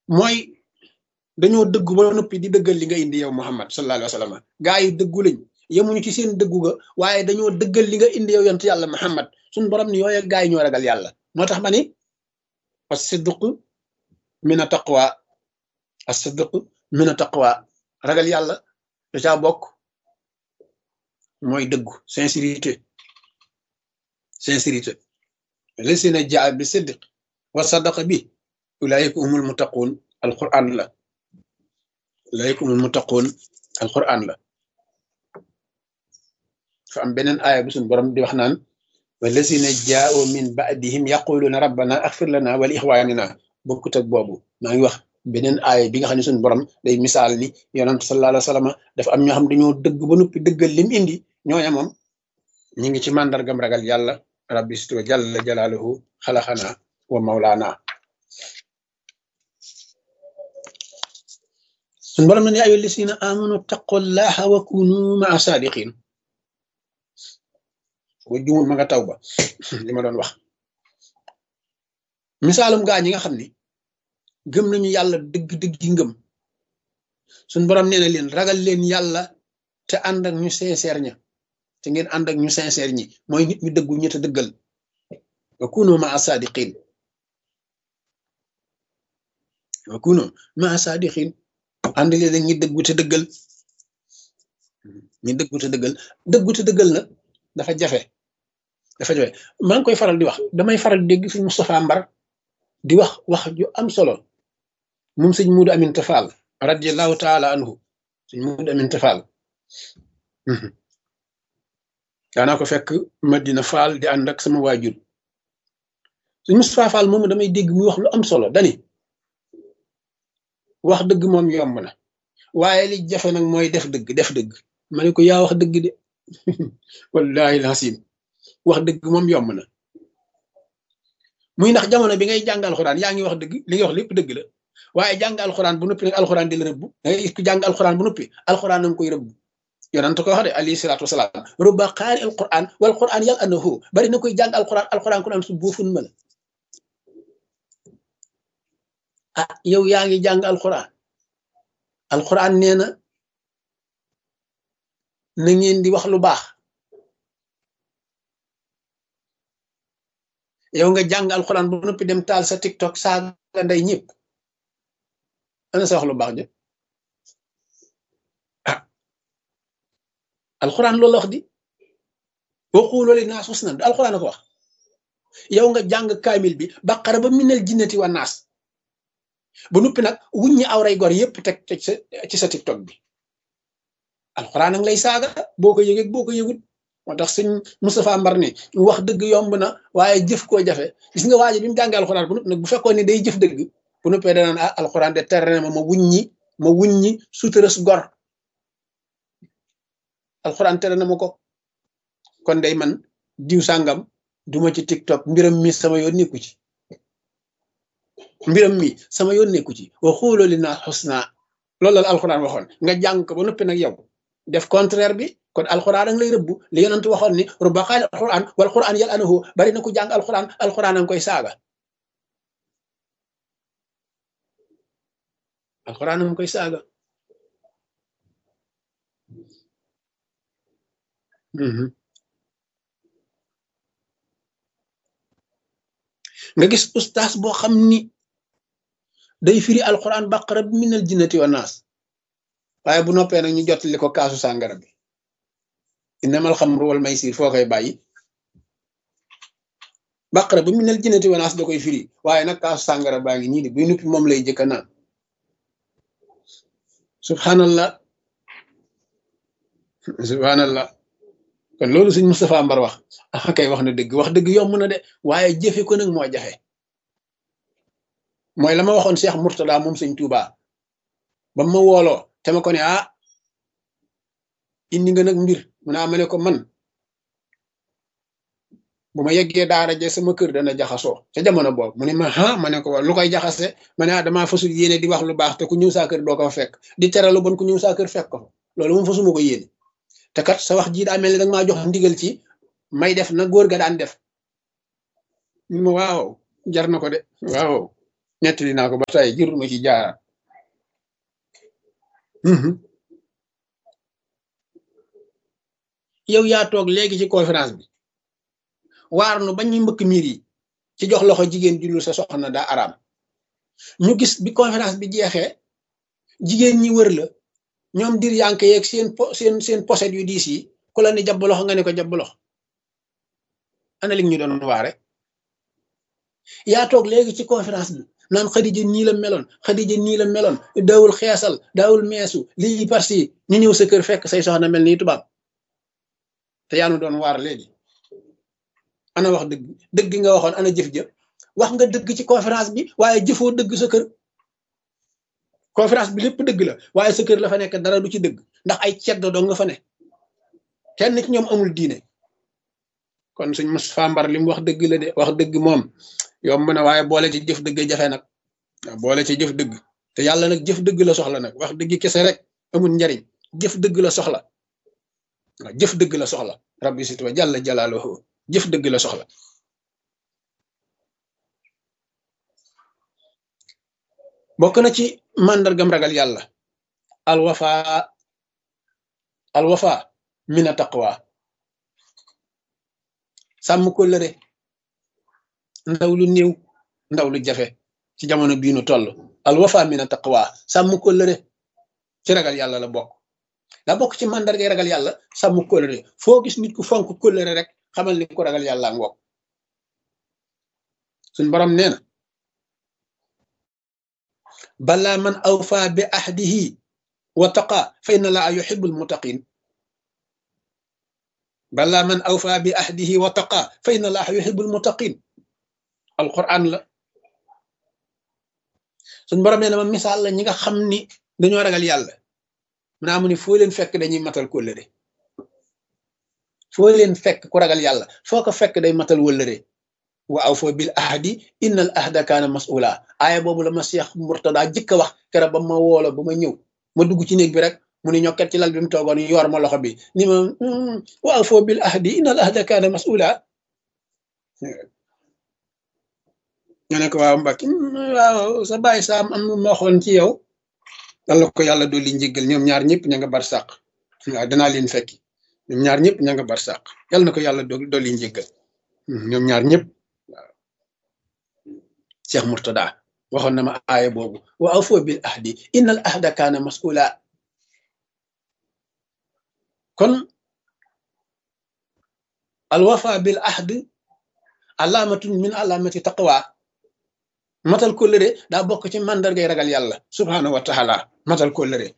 mooy dañoo dëggu ba noppi di dëggal li nga indi yow Muhammad sallallahu alayhi wa sallam gaa yi dëggu lañ yemuñu ci seen dëggu ga waaye dañoo dëggal li nga indi yow yonent yàlla Muhammad suñu borom ni yooye gaa yi ñoo ragal yàlla moo tax ma ni as-sidq min a taqwa as-sidq min a taqwa ragal yàlla da caa bokk mooy dëggu sincérité sincérité lesina jaa bi sidq wa sadaqa bi ulaayika humul muttaquun alquran la ulaayika humul muttaquun alquran la fa am beneen aaya bu suñu borom di wax naan wallasina jaao min baadihim yaquluuna rabbana axfir lana wa li ixwanina bokkut ak boobu maa ngi wax beneen aaya bi nga xam ne suñu borom day misaal ni yonent sallallahu alayhi wa sallam dafa am ñoo xam dañoo dëgg ba noppi dëggal lim indi ñooña moom ñi ngi ci màndargam ragal yàlla rabbi situ jalla jalaaluhu xalaxana wa mawlaana suñu borom ne yaa ayyuha llazina amanu taqullaha wa kunu maa saadiqin wa jumul ma nga taw ba li ma doon wax misaalum gaa ñi nga xam ni gëm nañu yàlla dëgg-dëgg yi ngëm suñ borom nee na leen ragal leen yàlla te ànd ak ñu sincère ña te ngeen ànd ak ñu sincère ñi mooy nit ñu dëggu ñi te dëggal wa kunu maa saadiqin wa kunu maa saadiqin ànd leen ak ñi dëggu te dëggal ñi dëggu te dëggal dëggu te dëggal nag dafa jafe dafa jafe maa ngi koy faral di wax damay faral di dégg fi Moustapha Mbar di wax wax ju am solo moom sëñ Muudu Amin Tafaal radiallahu taala anhu sëñ Muudu Amin Tafaal daanaa ko fekk Madina Faal di ànd ak sama waajur sëñ Moustapha Faal moomu damay dégg muy wax lu am solo dani wax dëgg moom yomb na waaye li jafe nag mooy def dëgg def dëgg ma ne ko yaa wax dëgg de wallahi lasim wax dëgg moom yomb na muy ndax jamono bi ngay jàng alxuraan yaa ngi wax dëgg li nga wax lépp dëgg la waaye jàng alxuraan bu noppi nag alxuraan di la rëbb da ngay ku jàng alxuraan bu noppi alxuraan na nga koy rëbb yonent ko wax de alayhi salaatu wasalaam rubba qaari alquran wal quran yal annahu bari na koy jàng alxuraan alxuraan ku naan su boofun ma la ah yow yaa ngi jàng alxuraan alxuraan nee na na ngeen di wax lu baax yow nga jàng alxuraan bu noppi dem taal sa tiktok saaga nday ñëpp ana sa wax lu baax jë ah alxuraan loolu wax di waxulu li naas husnan alxuraan a ko wax yow nga jàng kaamil bi baqara ba minal jinnati wa naas ba noppi nag wuññi awray gor yëpp teg teg sa ci sa tiktok bi alxuraan a ngi lay saaga boo ko yëgee boo ko yëgut moo tax sëñ Moustapha Mbar ni wax dëgg yomb na waaye jëf koo jafe gis nga waaji bi mu jàngee alxuraan bu noppi nag bu fekkoon ni day jëf dëgg bu noppee danaan ah alxuraan de tere na ma ma wuññi ma wuññi suturas gor alxuraan tere na ma ko kon day man diw sàngam duma ci tiktok mbiram mi sama yoon nekku ci mbiram mi sama yoon nekku ci wa xuulu li naa xusna loolu la alxuraan waxoon nga jàng ko ba noppi nag yow def contraire bi kon alxuraan ang lay rëbbu li yonent waxoon ni rubba qaal alxuraan wal xuraan yal anahu bari na ku jàng alxuraan alxuraan ang koy saaga alxuraan ang koy saaga nga gis ustaas boo xam ni day firi alxuraan baqara bi minal jinnati wa naas waaye bu noppee nag ñu jottali ko kaasu sàngara bi innamal xamru wal maysir foo koy bàyyi baqara ba minal jinnati wa naas da koy firi waaye nag kaasu sàngara baa ngi nii de buy noppi moom lay jëkka naan subhanallah subhanallah kon loolu suñ Moustapha Mbar wax ah kay wax na dëgg wax dëgg yomb na de waaye jëfe ko nag moo jafe mooy la ma waxoon Cheikh Mourtada moom sëñ Touba ba ma wooloo te ma ko ne ah indi nga nag mbir mu naa ma ne ko man bu ma yeggee daara je sama kër dana jaxasoo ca jamono boobu mu ne ma ah ma ne ko lu koy jaxase ma ne ah damaa fasul yéene di wax lu baax te ku ñëw saa kër doo ko fa fekk di tere lu bon ku ñëw saa kër fekk ko fa loolu moom fasuma ko yéene te kat sa wax jii daa mel ni danga maa jox ndigal ci may def na góor ga daan def ñu ma waaw jar na ko de waaw nettali naa ko ba tey jërul ma ci jaaraat yow yaa toog léegi ci conférence bi waar nu ba ñu mbëkk miir yi ci jox loxo jigéen jullu sa soxna daa araam ñu gis bi conférence bi jeexee jigéen ñi wër la ñoom dir yanke yeeg seen po seen seen poset yu diis yi ku la ni jabb loxo nga ne ko jabb loxo ana li ñu doon waare yaa toog léegi ci conférence bi naan xadija nii la meloon xadija nii la meloon daawul xeesal daawul meesu lii parce ñu ñëw sa kër fekk say soxna mel nii tubaab te yaa nu doon waar léegi ana wax dëgg dëgg nga waxoon ana jëf jëf wax nga dëgg ci conférence bi waaye jëfoo dëgg sa kër conférence bi lépp dëgg la waaye sa kër la fa nekk dara du ci dëgg ndax ay ceddo doo nga fa ne kenn ci ñoom amul diine kon suñ mos fambar li mu wax dëgg la de wax dëgg moom yomb na waaye boole ci jëf dëgg jafe nag waaw boole ci jëf dëgg te yàlla nag jëf dëgg la soxla nag wax dëgg kese rek amul njariñ jëf dëgg la soxla waaw jëf dëgg la soxla rabbi sit wa jàlla jalaaluhu jëf dëgg la soxla bokk na ci màndargam ragal yàlla alwafa alwafa mina taqwa sàmm ko lëre ndaw lu néew ndaw lu jafe ci jamono bii nu toll alwafa mina taqwa sàmm ko lëre ci ragal yàlla la bokk daa bokk ci màndargay ragal yàlla sàmm kóllëre foo gis nit ku fonk kóllëre rek xamal ni ko ragal yàlla ngoog suñ borom nee na balaa man awfa bi ahdihi wa taqa fa inna laa yuhibbul muttaqin balaa man awfa bi ahdihi wa taqa fa inna laa yuhibbul muttaqin alquran la suñ borom nee na ma misaal la ñi nga xam ni dañoo ragal yàlla mu naa mu ni foo leen fekk dañuy matal kóllëre foo leen fekk ku ragal yàlla foo ko fekk day matal wëllëre wa aw foo bil ahdi innal ahda kaana mas'ula aaya boobu la ma Seex Murtada jëkk a wax keroog ba ma woola ba ma ñëw ma dugg ci néeg bi rek mu ni ñokket ci lal bi mu toogoon yor ma loxo bi ni ma wa aw foo bil ahdi innal ahda kaana mas'ula ñu ne ko waaw Mbacke waaw sa bàyyi saam am ma waxoon ci yow dal ko yàlla dolli njéggal ñoom ñaar ñëpp ña nga bar sàq waaw danaa leen fekki ñoom ñaar ñëpp ña nga bar sàq yàlla na ko yàlla dolli njéggal ñoom ñaar ñëpp waaw Cheikh Murtada waxoon na ma aaya boobu wa awfu bil ahdi innal ahda kaana mas'ula kon al wafa bil ahd alaamatun min alaamati taqwa matal kóllëre daa bokk ci màndargay ragal yàlla subhaanahu wa taala matal kóllëre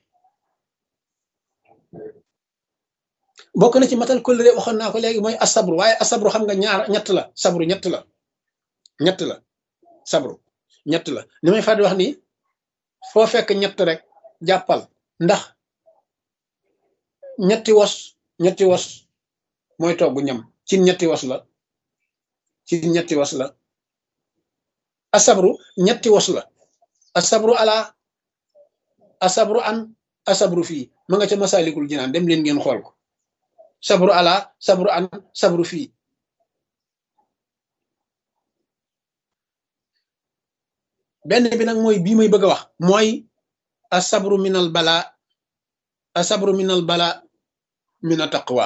bokk na ci matal kóllëre waxoon naa ko léegi mooy asabru waaye asabru xam nga ñaar ñett la sabru ñett la ñett la sabru ñett la ni may fàttali wax ni foo fekk ñett rek jàppal ndax ñetti wos ñetti wos mooy togg ñam ci ñetti wos la ci ñetti wos la asabru ñetti wos la asabru ala asabru an asabru fii ma nga ca masalikul jinaan dem leen ngeen xool ko sabru ala sabru an sabru fii benn bi nag mooy bii may bëgg a wax mooy asabru minal bala asabru minal bala mina taqwa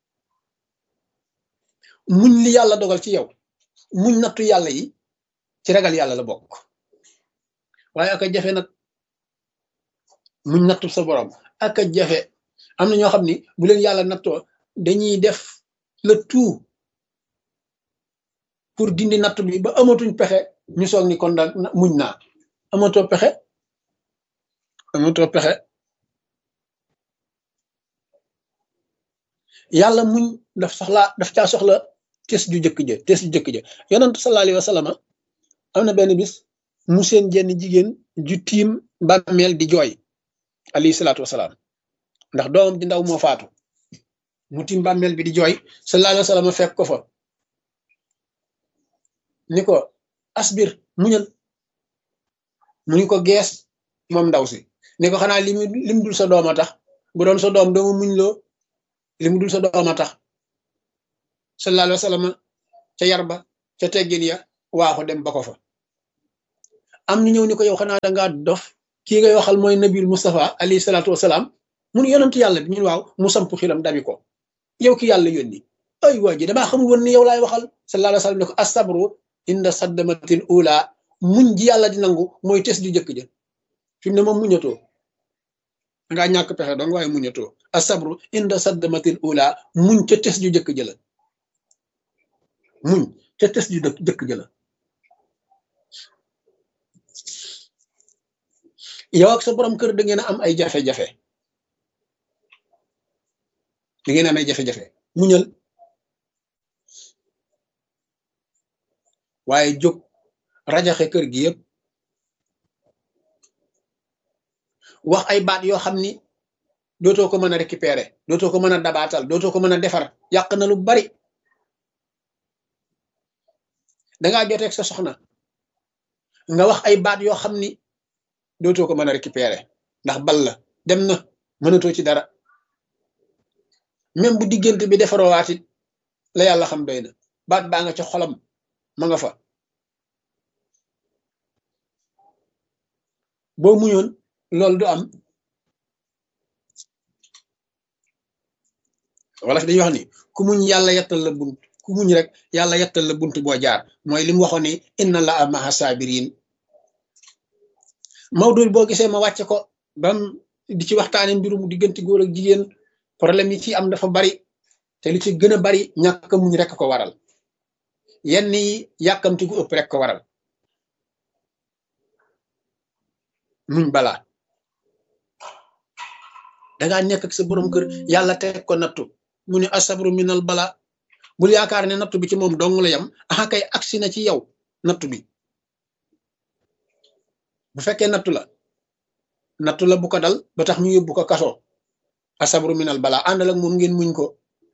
muñ li yàlla dogal ci yow muñ nattu yàlla yi ci ragal yàlla la bokk waaye aka jafe nag muñ nattu sa borom aka jafe am na ñoo xam ni bu leen yàlla nattoo dañuy def le tout pour dindi nattu bi ba amatuñ pexe ñu soog ni kon daal muñ naa amatoo pexe amatoo pexe yàlla muñ daf soxla daf caa soxla tes ju jëkk ja tes ju jëkk ja yonent sallallahu alayhi wa sallam am na benn bis mu seen jenn jigéen ju tiim bàmmeel di jooy alayhi salaatu wasalaam ndax doomam di ndaw moo faatu mu tiim bàmmeel bi di jooy sallallahu alayhi wa sallam fekk ko fa ni ko asbir muñal mu ni ko gees moom ndaw si ni ko xanaa li mu lim dul sa doom a tax bu doon sa doom doomu muñ loo li mu dul sa doom a tax sallallahu alayhi wa sallam ca yar ba ca teggin ya waaxu dem ba ko fa am ñu ñëw ni ko yow xanaa dangaa dof kii ngay waxal mooy nabil Mustafa alayhi salaatu wasalaam mun yonent yàlla bi ñun waaw mu samp xilam dabi ko yow ki yàlla yónni ay waa ji damaa xamul woon ni yow laay waxal sallallahu alayhi wa sallam ne ko asabru inda saddamatil ula muñ ji yàlla di nangu mooy tes ju jëkk ja fi mu ne moom muñatoo dangaa ñàkk pexe dong waaye muñatoo asabru inda saddamatil ula muñ ca tes ju jëkk ja la muñ ca tes ju jëkk ja la yow ak sa borom kër da ngeen a am ay jafe-jafe da ngeen am ay jafe-jafe muñal waaye jóg rajaxe kër gi yëpp wax ay baat yoo xam ni dootoo ko mën a récupérer dootoo ko mën a dabaatal dootoo ko mën a defar yàq na lu bari dangaa joteeg sa soxna nga wax ay baat yoo xam ni dootoo ko mën a récupérer ndax bal la dem na mënatoo ci dara même bu diggante bi defaroowaat it la yàlla xam doy na baat baa nga ca xolam ma nga fa boo muñoon loolu du am wala fi dañuy wax ni ku muñ yàlla yettal la bunt ku muñ rek yàlla yettal la bunt boo jaar mooy li mu waxoon ni inna la maha sabirin Maodo boo gisee ma wàcce ko bam di ci waxtaane mbirum diggante góor ak jigéen problème yi ci am dafa bari te li ci gën a bari ñàkk muñ rek ko waral yenn yi yàkkamti gu ëpp rek ko waral muñ balaa dangaa nekk ak sa borom kër yàlla teg ko nattu mu ne asabru minal bala bul yaakaar ne nattu bi ci moom dong la yam aha kay agsi na ci yow nattu bi bu fekkee nattu la nattu la bu ko dal ba tax ñu yóbbu ko kaso asabru minal bala àndal ak moom ngeen muñ ko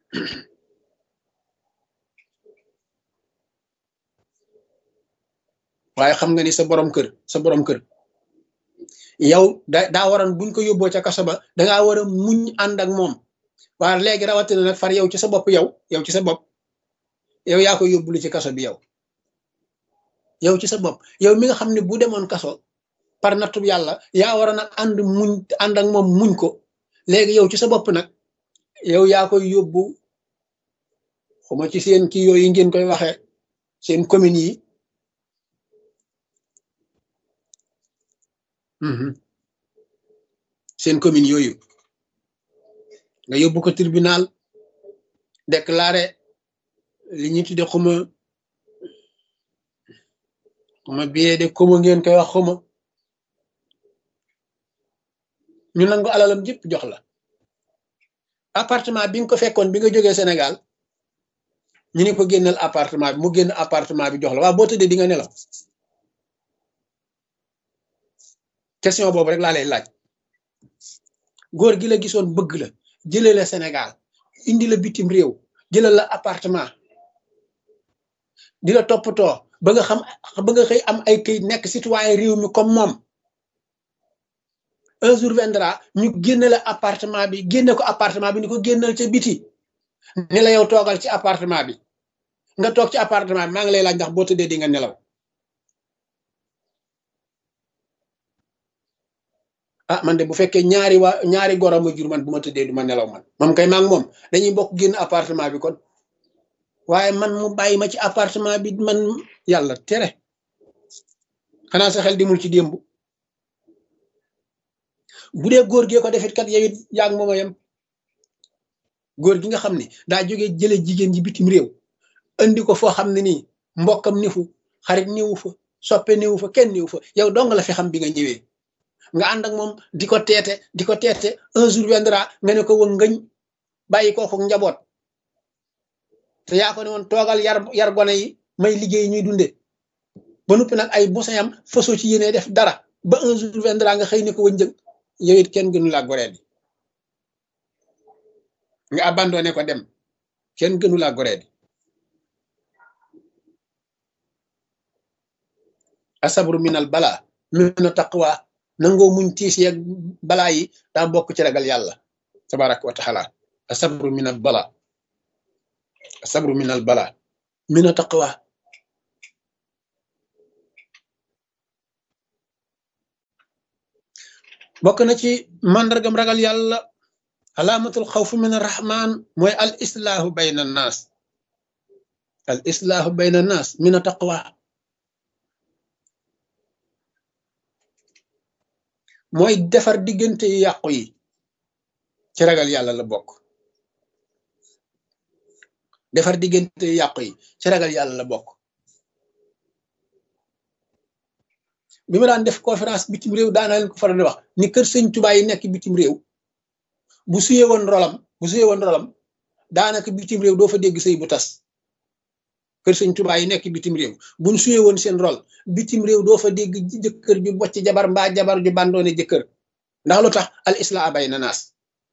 waaye xam nga ni sa borom kër sa borom kër yow da daa waroon buñ ko yóbboo ca kaso ba dangaa war a muñ ànd ak moom waaye léegi rawatina nag far yow ci sa bopp yow yow ci sa bopp yow yaa ko yóbbulu ci kaso bi yow yow ci sa bopp yow mi nga xam ne bu demoon kaso par nattu yàlla yaa waroon a ànd muñ ànd ak moom muñ ko léegi yow ci sa bopp nag yow yaa koy yóbbu xuma ci seen kii yooyu ngeen koy waxee seen communes yi seen commune yooyu nga yóbbu ko tribunal déclaré li ñu tudde xuma xuma billet de commun ngeen koy wax xuma ñu nangu alalam jëpp jox la appartement bi nga ko fekkoon bi nga jógee Sénégal ñu ne ko génnal appartement bi mu génn appartement bi jox la waaw boo tëddee di nga nelaw question boobu rek laa lay laaj góor gi la gisoon bëgg la jëlee la Sénégal indi la bitim réew jëlal la appartement di la toppatoo ba nga xam ba nga xëy am ay këyit nekk citoyen réew mi comme moom un jour viendra ñu génne la appartement bi génne ko appartement bi ni ko génnal ca biti ne la yow toogal ci appartement bi nga toog ci appartement bi maa ngi lay laaj ndax boo tëddee di nga nelaw ah man de bu fekkee ñaari waa ñaari goro ma jur man bu ma tëddee du ma nelaw man moom kay maa ngi moom dañuy bokk génn appartement bi kon waaye man mu bàyyi ma ci appartement bi man yàlla tere xanaa sa xel dimul ci démb bu dee góor gee ko defit kat yow it yaa ngi moom a yem góor gi nga xam ne daa jógee jële jigéen ji bitim réew andi ko foo xam ne nii mbokkam nifu xarit niwu fa soppe niwu fa kenn niwu fa yow dong la fi xam bi nga ñëwee nga ànd ak moom di ko teete di ko teete un jour viendra nga ne ko wëng ngëñ bàyyi kooku njaboot te yaa ko ne woon toogal yar yar gone yi may liggéey ñuy dunde ba noppi nag ay bosayam fasoo ci yéene def dara ba un jour viendra nga xëy ne ko wëñ jëng yow it kenn gënu laa goree di nga abandonné ko dem kenn gënu laa goree di asabru minal bala mina taqwa nangoo muñ tiis yeeg balaa yi daa bokk ci ragal yàlla tabaraka wa taala asabru minal bala asabru minal bala mina taqwa bokk na ci màndargam ragal yàlla alaamatul xawfu min arrahman mooy al islaahu bayna annaas al islaahu bayna annaas min a taqwa mooy defar diggante yu yàqu yi ci ragal yàlla la bokk defar diggante yu yàqu yi ci ragal yàlla la bokk bi ma daan def conférence bitim réew daana leen ko faral di wax ni kër sëñ Tuubaa yi nekk bitim réew bu suyee woon rolam bu suyee woon rolam daanaka bitim réew doo fa dégg sëy bu tas kër sëñ Tuubaa yi nekk bitim réew buñ suyee woon seen rol bitim réew doo fa dégg jëkkër ju bocc jabar mbaa jabar ju bandoone jëkkër ndax lu tax al islaa bay na naas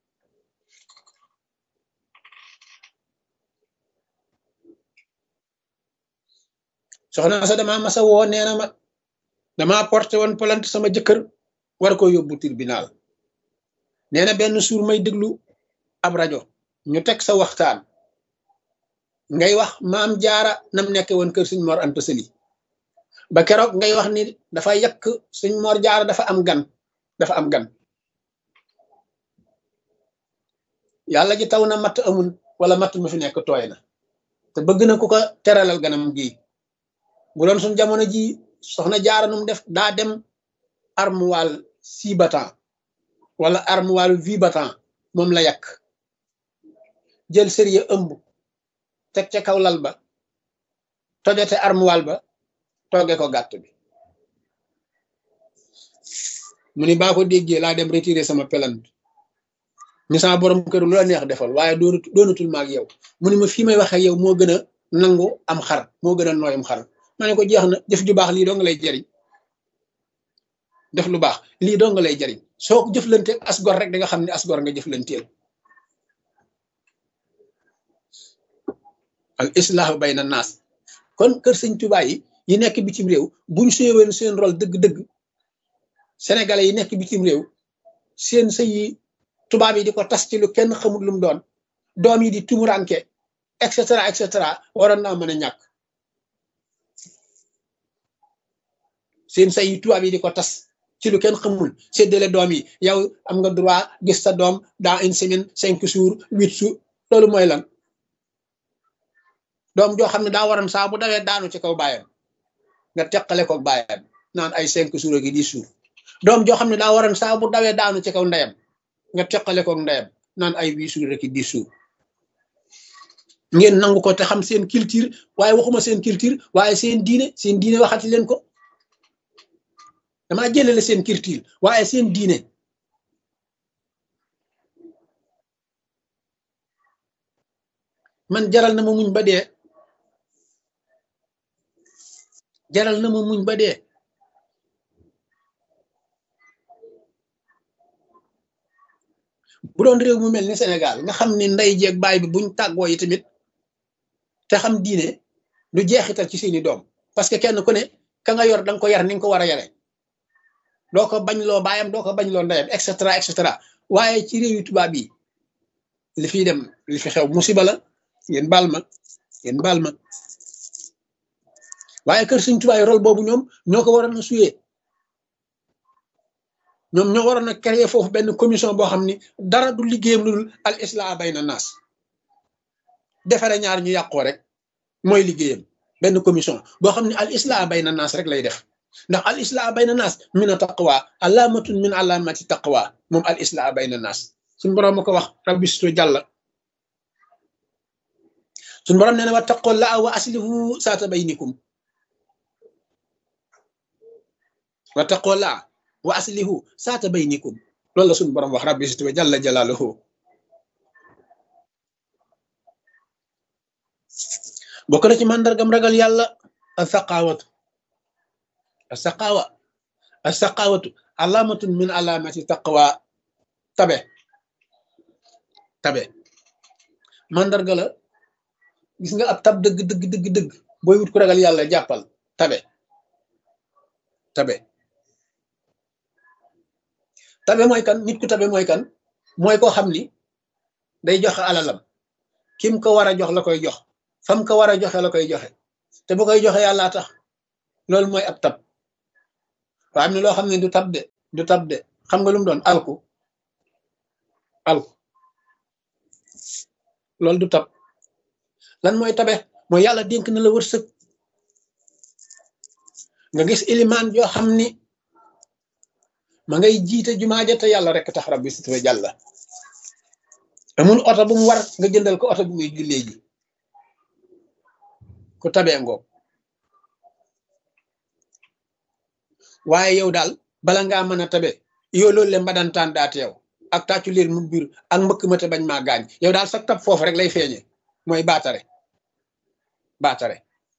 soxna sa dama masa woo nee na ma dama porté woon plainte sama jëkkër war ko yóbbu tribunal nee na benn suur may déglu ab rajo ñu teg sa waxtaan ngay wax maam jaara nam nekke woon kër suñ mor anta sëli ba keroog ngay wax ni dafa yàq suñ mor jaara dafa am gan dafa am gan yàlla ji taw na matt amul wala matt ma fi nekk tooy na te bëgg na ku ko teralal ganam gi bu doon suñ jamono ji soxna jaara num def daa dem armoire six battant wala armoire huit battant moom la yàq jël sëriya ëmb teg ca kaw lal ba tojate armoire ba togge ko gàtt bi mu ni baa ko déggee laa dem retirer sama pelante ni sama borom kër lu la neex defal waaye doonatul maag yow mu ni ma fii may waxe yow moo gën a nangu am xar moo gën a nooyam xar ma ne ko jeex na jëf ju baax lii doo nga lay jariñ def lu baax lii doo nga lay jariñ soo ko jëflante as gor rek da nga xam ne as gor nga jëflanteel al islahu bayna naas kon kër sëñ Tuubaa yi yi nekk bitim réew buñ séeween seen rôle dëgg-dëgg sénégalais yi nekk bitim réew seen sëy yi tubaab yi di ko tas ci lu kenn xamul lu mu doon doom yi di tumuranke et cetera et cetera waroon naa mën a ñàkk seen sëy yi tubaab yi di ko tas ci lu kenn xamul séddale doom yi yow am nga droit gis sa doom dans une semaine cinq jours huit jours loolu mooy lan doom joo xam ne daa waroon saa bu dawee daanu ci kaw baayam nga teqale ko baayam naan ay cinq jours ak dix jours doom joo xam ne daa waroon saa bu dawee daanu ci kaw ndeyam nga teqale ko ndeyam naan ay huit jours ak dix jours ngeen nangu ko te xam seen culture waaye waxuma seen culture waaye seen diine seen diine waxati leen ko damaa jëlale seen culture waaye seen diine man jaral na ma muñ ba dee jaral na ma muñ ba dee bu doon réew mu mel ni Sénégal nga xam ni ndey jeeg baay bi buñ tàggoo yi tamit te xam diine du jeexital ci seeni doom parce que kenn ku ne ka nga yor danga ko yar ni nga ko war a yare doo ko bañ loo baayam doo ko bañ loo ndeyam et cetera et cetera waaye ci réew yu tubaab yi li fiy dem li fi xew musiba la ngeen baal ma ngeen baal ma waaye kër suñ tubaab yi rôle boobu ñoom ñoo ko waroon a suyee ñoom ñoo waroon a créer foofu benn commission boo xam ni dara du liggéeyam lu dul al islah bayna naas defare ñaar ñu yàqoo rek mooy liggéeyam benn commission boo xam ne al islah bayna naas rek lay def ndax al islah bayna naas min a taqwa alaamatun min alaamati taqwa moom al islah bayna naas suñu borom ma ko wax rabbi situ jàlla suñu borom nee na wa taqollaa wa aslihu saata baynikum wa taqollaa wa aslihu saata baynikum loolu la suñu borom wax rabbi situ jàlla jalaaluhu bokk na ci màndargam ragal yàlla a saqaawatu a saqaawa a saqaawatu alaamatun min alaamati taqwa tabe tabe màndarga la gis nga ab tab dëgg dëgg dëgg dëgg booy wut ku ragal yàlla jàppal tabe tabe tabe mooy kan nit ku tabe mooy kan mooy koo xam ni day joxe alalam kim ko war a jox la koy jox fam ko war a joxe la koy joxe te bu koy joxe yàllaa tax loolu mooy ab tab waa am ne loo xam ne du tab de du tab de xam nga lu mu doon alku alku loolu du tab lan mooy tabe mooy yàlla dénk na la wërsëg nga gis ilimaan joo xam ni ma ngay jiite jumaa ja te yàlla rek tax rabbi si tuba jàlla amul oto bu mu war nga jëndal ko oto bu muy jullee ji ku tabee ngoog waaye yow daal bala ngaa mën a tabe yow loolu le mbadantaan daat yow ak tàccu leen mu biir ak mbëkk ma te bañ maa gaañ yow daal sa tab foofu rek lay feeñe mooy baatare baatare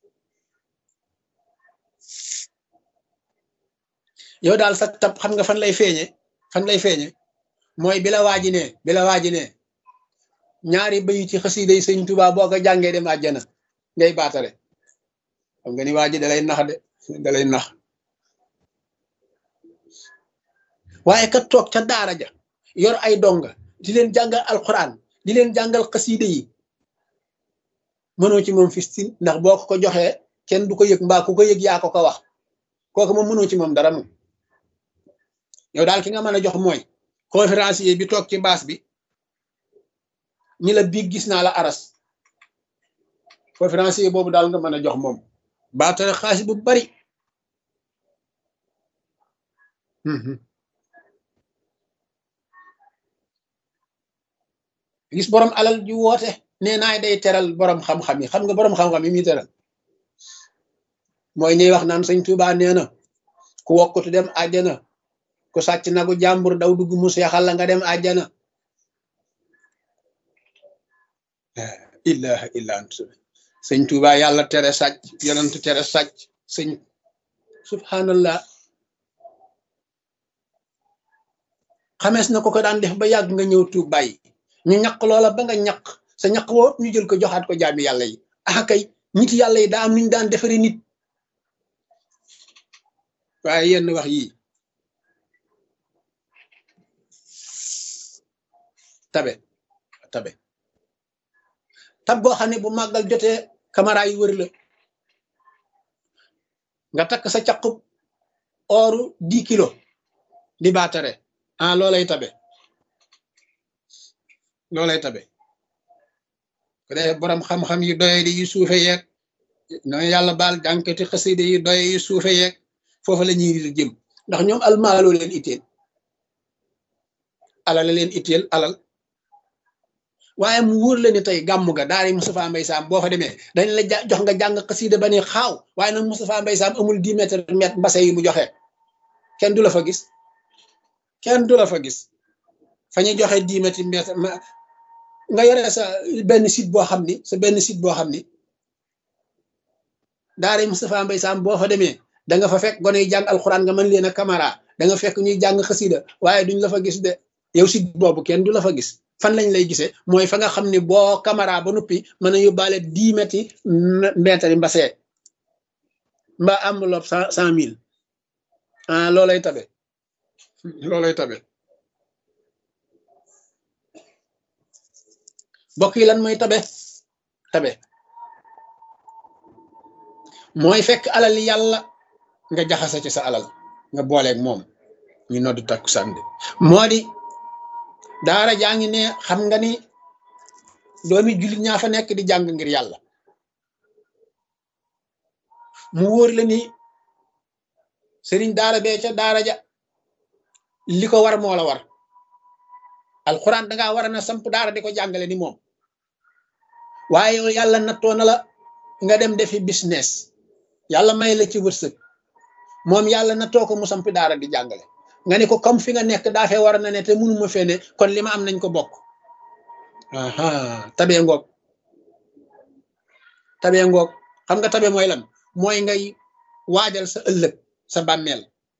yow daal sa tab xam nga fan lay feeñe fan lay feeñe mooy bi la waaji ne bi la waaji ne ñaari bayu ci xasiida yi sëñ Tuubaa boo ko jàngee dem àjjana ngay baatare xam nga ni waaji dalay nax de dalay nax waaye ka toog ca daara ja yor ay donga di leen jàngal alquran di leen jàngal xasiida yi mënoo ci moom fistin ndax boo ko ko joxee kenn du ko yëg mbaa ku ko yëg yaa ko ko wax kooku moom mënoo ci moom dara moom yow daal ki nga mën a jox mooy conférencier bi toog ci baas bi ñi la biig gis naa la aras conférencier boobu daal nga mën a jox moom baatare xaalis bu bari gis borom alal ju woote nee naay day teral borom xam-xam yi xam nga borom xam-xam yi muy teral mooy ñuy wax naan sëñ Tuubaa nee na ku wokkutu dem àjjana ku sàcc nagu jàmbur daw dugg mu seexal la nga dem àjjana ilaha illa ant sëñ Tuubaa yàlla tere sàcc yonent tere sàcc sëñ subhanallah xamees na ko ko daan def ba yàgg nga ñëw tuub bàyyi ñu ñaq loola ba nga ñaq sa ñaq woo ñu jël ko joxaat ko jaami yàlla yi ah kay nit yàlla yi daa am nuñ daan defari nit waaye yenn wax yii tabe tabe tab goo xam ne bu màggal jotee caméra yi wër la nga takk sa caqub ooru dix kilo di baatare ah loolay tabe loolay tabe ko dee borom xam-xam yu doye di yu suufe yeeg noonu yàlla baal jànkati xasida yu doye yu suufe yeeg foofu la ñuy jëm ndax ñoom almaaloo leen itteel alal leen itteel alal waaye mu wóor la ne tey gàmmu ga daari Moustapha Mbaye Sam boo fa demee dañ la jox nga jàng xasida ba ne xaaw waaye nag Moustapha Mbaye Sam amul dix mètres mètre mbase yi mu joxe kenn du la fa gis kenn du la fa gis fa ñuy joxe dix mètres mètre nga yore sa benn site boo xam ni sa benn site boo xam ni daari Moustapha Mbaye Sam boo fa demee da nga fa fekk gone yi jàng alxuraan nga mën leen a caméra da nga fekk ñuy jàng xasida waaye duñ la fa gis de yow site boobu kenn du la fa gis fan lañ lay gisee mooy fa nga xam ne boo caméra ba noppi mën a yóbbaale dix mètres mètres mbasee mbaa enveloppe cent cent mille ah loolay tabe loolay tabe bokk yi lan mooy tabe tabe mooy fekk alal yàlla nga jaxase ci sa alal nga booleeg moom ñu noddu takku sànni moo di daara jaa ngi ne xam nga ni doomi jullit ñaa fa nekk di jàng ngir yàlla mu wóor la ni sëriñ daara bee ca daara ja li ko war moo la war alxuraan dangaa war a na samp daara di ko jàngale ni moom waaye yàlla nattoo na la nga dem defi business yàlla may la ci wërsëg moom yàlla nattoo ko mu samp daara di jàngale nga ne ko comme fi nga nekk daa fee war na ne te mënuma fee ne kon li ma am nañ ko bokk aha tabee ngoog tabee ngoog xam nga tabe mooy lan mooy ngay waajal sa ëllëg sa bàmmeel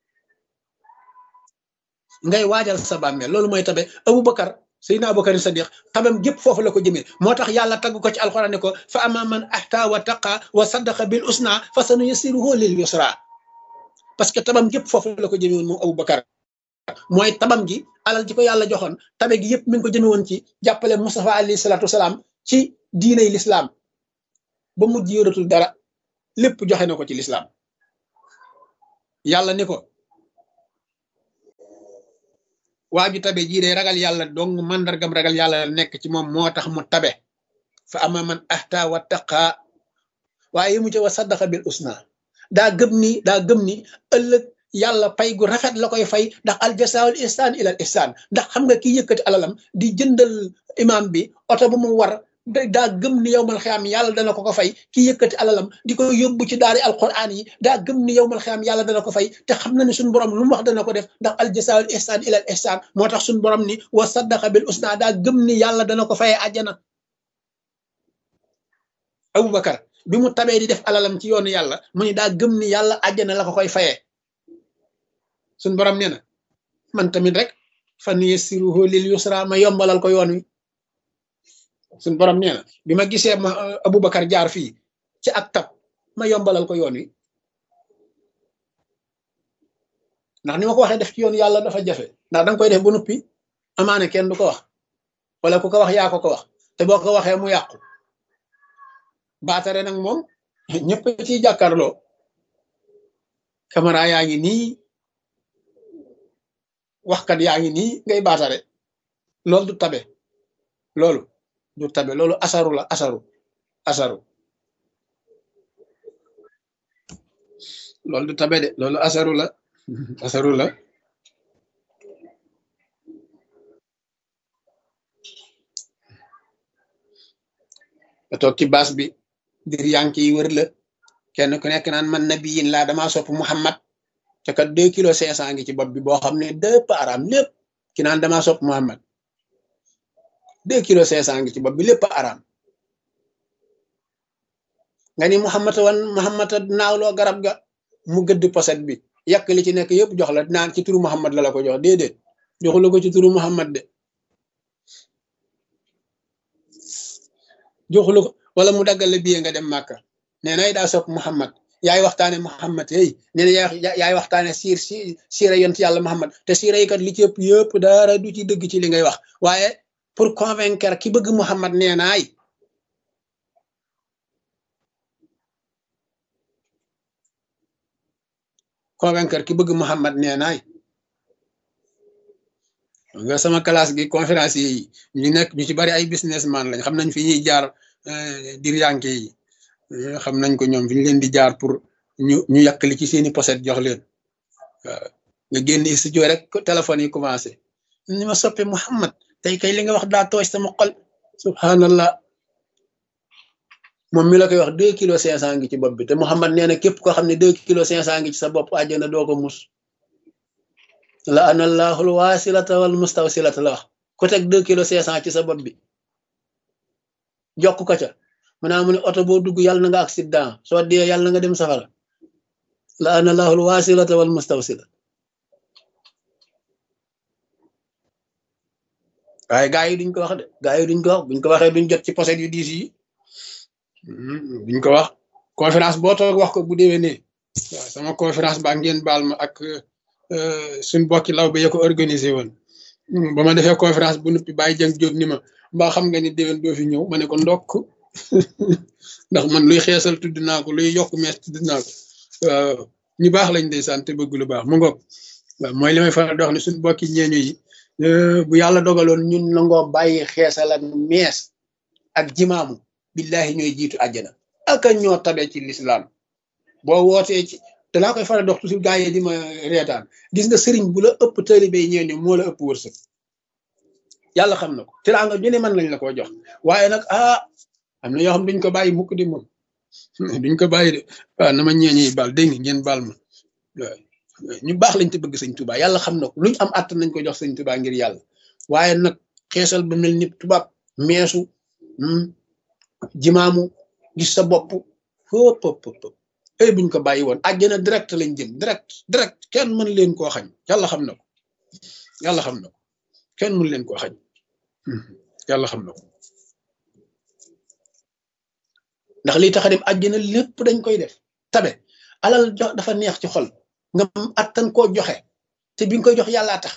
ngay waajal sa bàmmeel loolu mooy tabe Abubakar Seydina Abubakar Sadiq tabam gépp foofu la ko jëmee moo tax yàlla tagg ko ci alxuraan ne ko fa ama man ahta wa taqa wa saddaqa bil usna fa sanu yasiruhu lil yusra parce que tabam gépp foofu la ko jëmee woon moom Abubakar mooy tabam gi alal ji ko yàlla joxoon tabe gi yëpp mi ngi ko jëme woon ci jàppale Mustafa alayhi salaatu wasalaam ci diiney lislaam ba mujj yoratul dara lépp joxe na ko ci lislaam yàlla ni ko waa ju tabe jii day ragal yàlla dong mandargam ragal yàlla nekk ci moom moo tax mu tabe fa ama man ahta wa taqa waaye mu ci wa saddaqa bil usna daa gëm ni daa gëm ni ëllëg yàlla pay gu rafet la koy fay ndax al jasaawul ihsaan ilal ihsaan ndax xam nga ki yëkkati alalam di jëndal imam bi oto bu mu war daa gëm ni yowmal xiyaam yàlla dana ko ko fay ki yëkkati alalam di ko yóbbu ci daari alquran yi daa gëm ni yowmal xiyaam yàlla dana ko fay te xam na ni suñu borom lu mu wax dana ko def ndax al jasaawul ihsaan ilal ihsaan moo tax suñu borom ni wa saddaqa bil usna daa gëm ni yàlla dana ko fayee àjjana Abubakar bi mu tabee di def alalam ci yoonu yàlla mu ni daa gëm ni yàlla àjjana la ko koy fayee suñ borom nee na man tamit rek fan yassiruhu lil yusra ma yombalal ko yoon wi suñ borom nee na bi ma gisee ma Abubakar jaar fii ci ak tab ma yombalal ko yoon wi ndax ni ma ko waxee def ci yoon yàlla dafa jafe ndax danga koy def ba noppi amaane kenn du ko wax wala ku ko wax yaa ko ko wax te boo ko waxee mu yàqu baatare nag moom ñëpp ciy jàkkaarloo caméra yaa ngi nii waxkat yaa ngi nii ngay baatare loolu du tabe loolu du tabe loolu asaru la asaru asaru loolu du tabe de loolu asaru la asaru la nga toog ci baas bi dir yank yi wër la kenn ku nekk naan man nabiyin laa damaa sopp Muhammad te kat deux kilos cinq cent ngi ci bopp bi boo xam ne deux araam lépp ki naan damaa sopp Muhammad deux kilos cinq cent ngi ci bopp bi lépp araam nga ni Muhammad wan Muhammad naawloo garab ga mu gëdd poset bi yàq li ci nekk yëpp jox la naan ci turu Muhammad la la ko jox déedéet joxu la ko ci turu Muhammad de joxu la ko wala mu daggal la billet nga dem Màkka nee na daa sopp Muhammad yaay waxtaane Muhammad hey nee na yaay waxtaane siir si siira yont yàlla Muhammad te siira yi kat li ci ëpp yëpp dara du ci dëgg ci li ngay wax waaye pour convaincre ki bëgg Muhammad nee naay convaincre ki bëgg Muhammad nee naay nga sama classe gi conférence yi ñu nekk ñu ci bari ay businessman lañ xam nañ fi ñuy jaar dir yanke yi xam nañ ko ñoom fi ñu leen di jaar pour ñu ñu yàq li ci seeni poset jox leen waaw nga génn studio rek téléphone yi commencé ni ma soppe Muhammad tey kay li nga wax daa tooy sama xol subhanallah moom mi la koy wax deux kilos cinq cent ngi ci bopp bi te Muhammad nee na képp koo xam ne deux kilos cinq cent ngi ci sa bopp àjjana doo ko mus la anallahul wasilata wal mustawsilata la wax ku teg deux kilos cinq cent ci sa bopp bi jokk ko ca mu naa mu ne oto boo dugg yàlla na nga accident soo dee yàlla na nga dem safara la analahul wasilata wal mustawsila waaye gaa yi duñ ko wax de gaa yi duñ ko wax buñ ko waxee duñ jot ci poset yu diis yi duñ ko wax conférence boo toog wax ko bu déwénee waaw sama conférence ba ngeen baal ma ak suñ bokki law ba ya ko organisé woon ba ma defee conférence bu nuppi bàyyi jëng jóob ni ma mbaa xam nga ni déwén doo fi ñëw ma ne ko ndokk ndax man luy xeesal tudd naa ko luy yokk mees tudd naa ko waaw ñu baax lañ day sant bëgg lu baax mu ngoog waaw mooy li may faral di wax ne suñ bokki ñeeño yi bu yàlla dogaloon ñun nangoo bàyyi xeesal ak mees ak jimaamu billahi ñooy jiitu àjjana aka ñoo tabe ci lislaam boo wootee ci te laa koy faral dox toujours gaa yi di ma reetaan gis nga sëriñ bu la ëpp taalibe yi ñeeño moo la ëpp wërsëg yàlla xam na ko teraanga ju ne mën lañ la koo jox waaye nag ah am na yoo xam duñ ko bàyyi mukk di moom duñ ko bàyyi de waaw na ma ñeeñi baal dégg nga ngeen baal ma waaw ñu baax lañ te bëgg sëñ Tuubaa yàlla xam na ko luñ am àtt nañ ko jox sëñ Tuubaa ngir yàlla waaye nag xeesal ba mel ni tubaab meesu jimaamu gis sa bopp fëpp fëpp ay buñ ko bàyyi woon àjjana direct lañ jëm direct direct kenn mën leen koo xañ yàlla xam na ko yàlla xam na ko kenn mën leen koo xañ yàlla xam na ko ndax liy tax a dem àjjana lépp dañ koy def tabe alal jox dafa neex ci xol nga attan koo joxe te bi nga koy jox yàllaa tax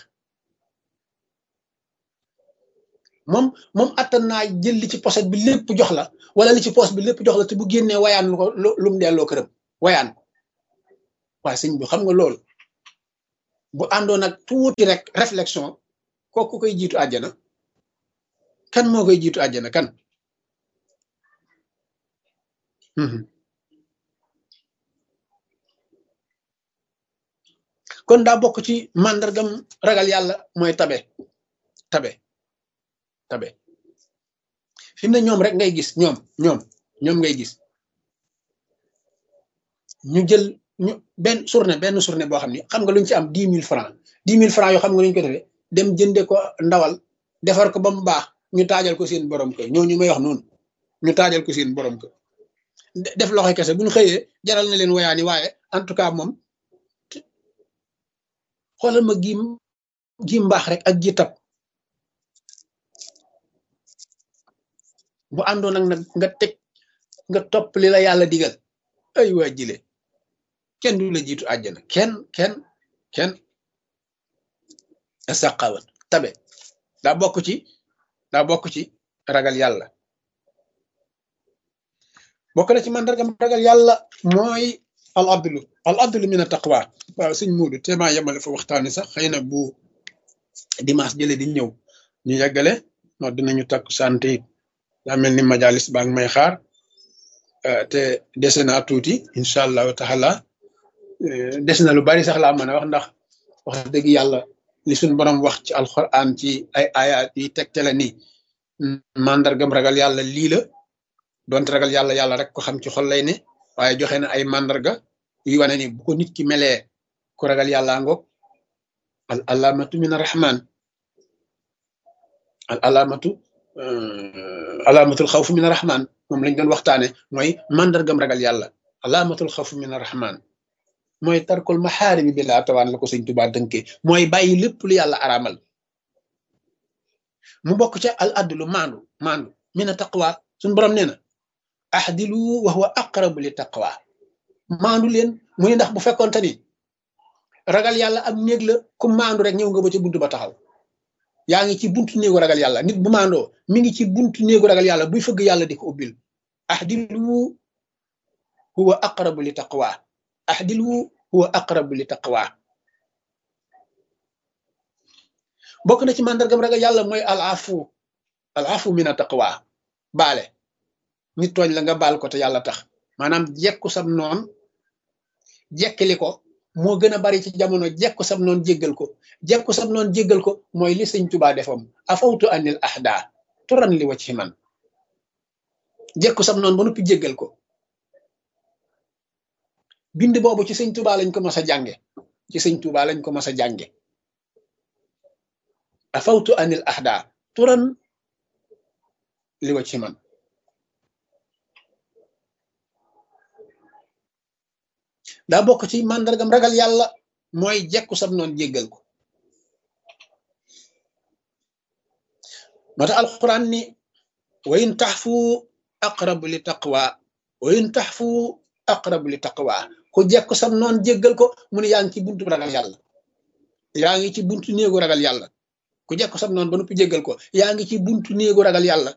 moom moom attan naa jël li ci poset bi lépp jox la wala li ci poos bi lépp jox la te bu génnee wayaan lu ko lu mu delloo këram wayaan ko waaye sëñ bi xam nga loolu bu àndoon ak tuuti rek réflexion kooku koy jiitu àjjana kan moo koy jiitu àjjana kan kon daa bokk ci màndargam ragal yàlla mooy tabe tabe tabe fi mu ne ñoom rek ngay gis ñoom ñoom ñoom ngay gis ñu jël ñu benn journée benn journée boo xam ni xam nga luñ ci am dix mille francs dix mille francs yoo xam nga luñ ko defee dem jënde ko ndawal defar ko ba mu baax ñu taajal ko seen borom kër ñooñu may wax noonu ñu taajal ko seen borom kër def loxoy kese bu ñu xëyee jaral na leen woyaani waaye en tout cas moom xoolal ma gi gi mbaax rek ak gi tab bu àndoon nag nag nga teg nga topp li la yàlla digal ay waa jile kenn du la jiitu àjjana kenn kenn kenn saqawat tabe daa bokk ci daa bokk ci ragal yàlla bokk na ci mandargam ragal yàlla mooy al adlu al adlu min a taqwa waaw suñ muudu téemaa yemale fa waxtaani sax xëy na bu dimanche jële di ñëw ñu yeggale no dinañu takku santé it daa mel ni majalis baa ngi may xaar te dese naa tuuti incha allahu taala des na lu bari sax laa mën a wax ndax wax dëgg yàlla li suñ borom wax ci alquran ci ay ayat yi tegtale ni mandargam ragal yàlla lii la donte ragal yàlla yàlla rek ko xam ci xol lay ne waaye joxe na ay mandarga yu wane ni bu ko nit ki melee ku ragal yàlla ngoog al alamatu min arrahman al alamatu alaamatul xawf min arrahman moom lañ doon waxtaane mooy mandargam ragal yàlla alaamatul xawf min arrahman mooy tarkul maxaarimi bi laa tawaan la ko sëñ Tuubaa dënkee mooy bàyyi lépp lu yàlla araamal mu bokk ca al adlu maandu maandu min a taqwa suñ borom nee na ahdilu wa huwa aqrabu li taqwa maandu leen mu ne ndax bu fekkoonte ni ragal yàlla am néeg la ku maandu rek ñëw nga ba ca buntu ba taxaw yaa ngi ci buntu néegu ragal yàlla nit bu maandoo mi ngi ci buntu néegu ragal yàlla buy fëgg yàlla di ko ubbil ahdilu huwa aqrabu li taqwa ahdilu huwa aqrabu li taqwa bokk na ci màndargam ragal yàlla mooy al afu al afu min a taqwa baale nit tooñ la nga baal ko te yàlla tax maanaam jekku sam noon jekkili ko moo gën a bari ci jamono jekku sam noon jéggal ko jekku sam noon jéggal ko mooy li sëñ tubaa defam afawtu anil ahda turan li wacci man jekku sam noon ba noppi jéggal ko bind boobu ci sëñ tubaa lañ ko mas a jànge ci sëñ tubaa lañ ko mas a jànge afawtu anil ahda turan li wacci man daa bokk ci màndargam ragal yàlla mooy jekku sam noon jéggal ko moo tax alquran ni wa in taxfu aqrabu li taqwa wa in taxfu aqrabu li taqwa ku jekku sam noon jéggal ko mu ne yaa ngi ci buntu ragal yàlla yaa ngi ci buntu néegu ragal yàlla ku jekku sam noon ba noppi jéggal ko yaa ngi ci buntu néegu ragal yàlla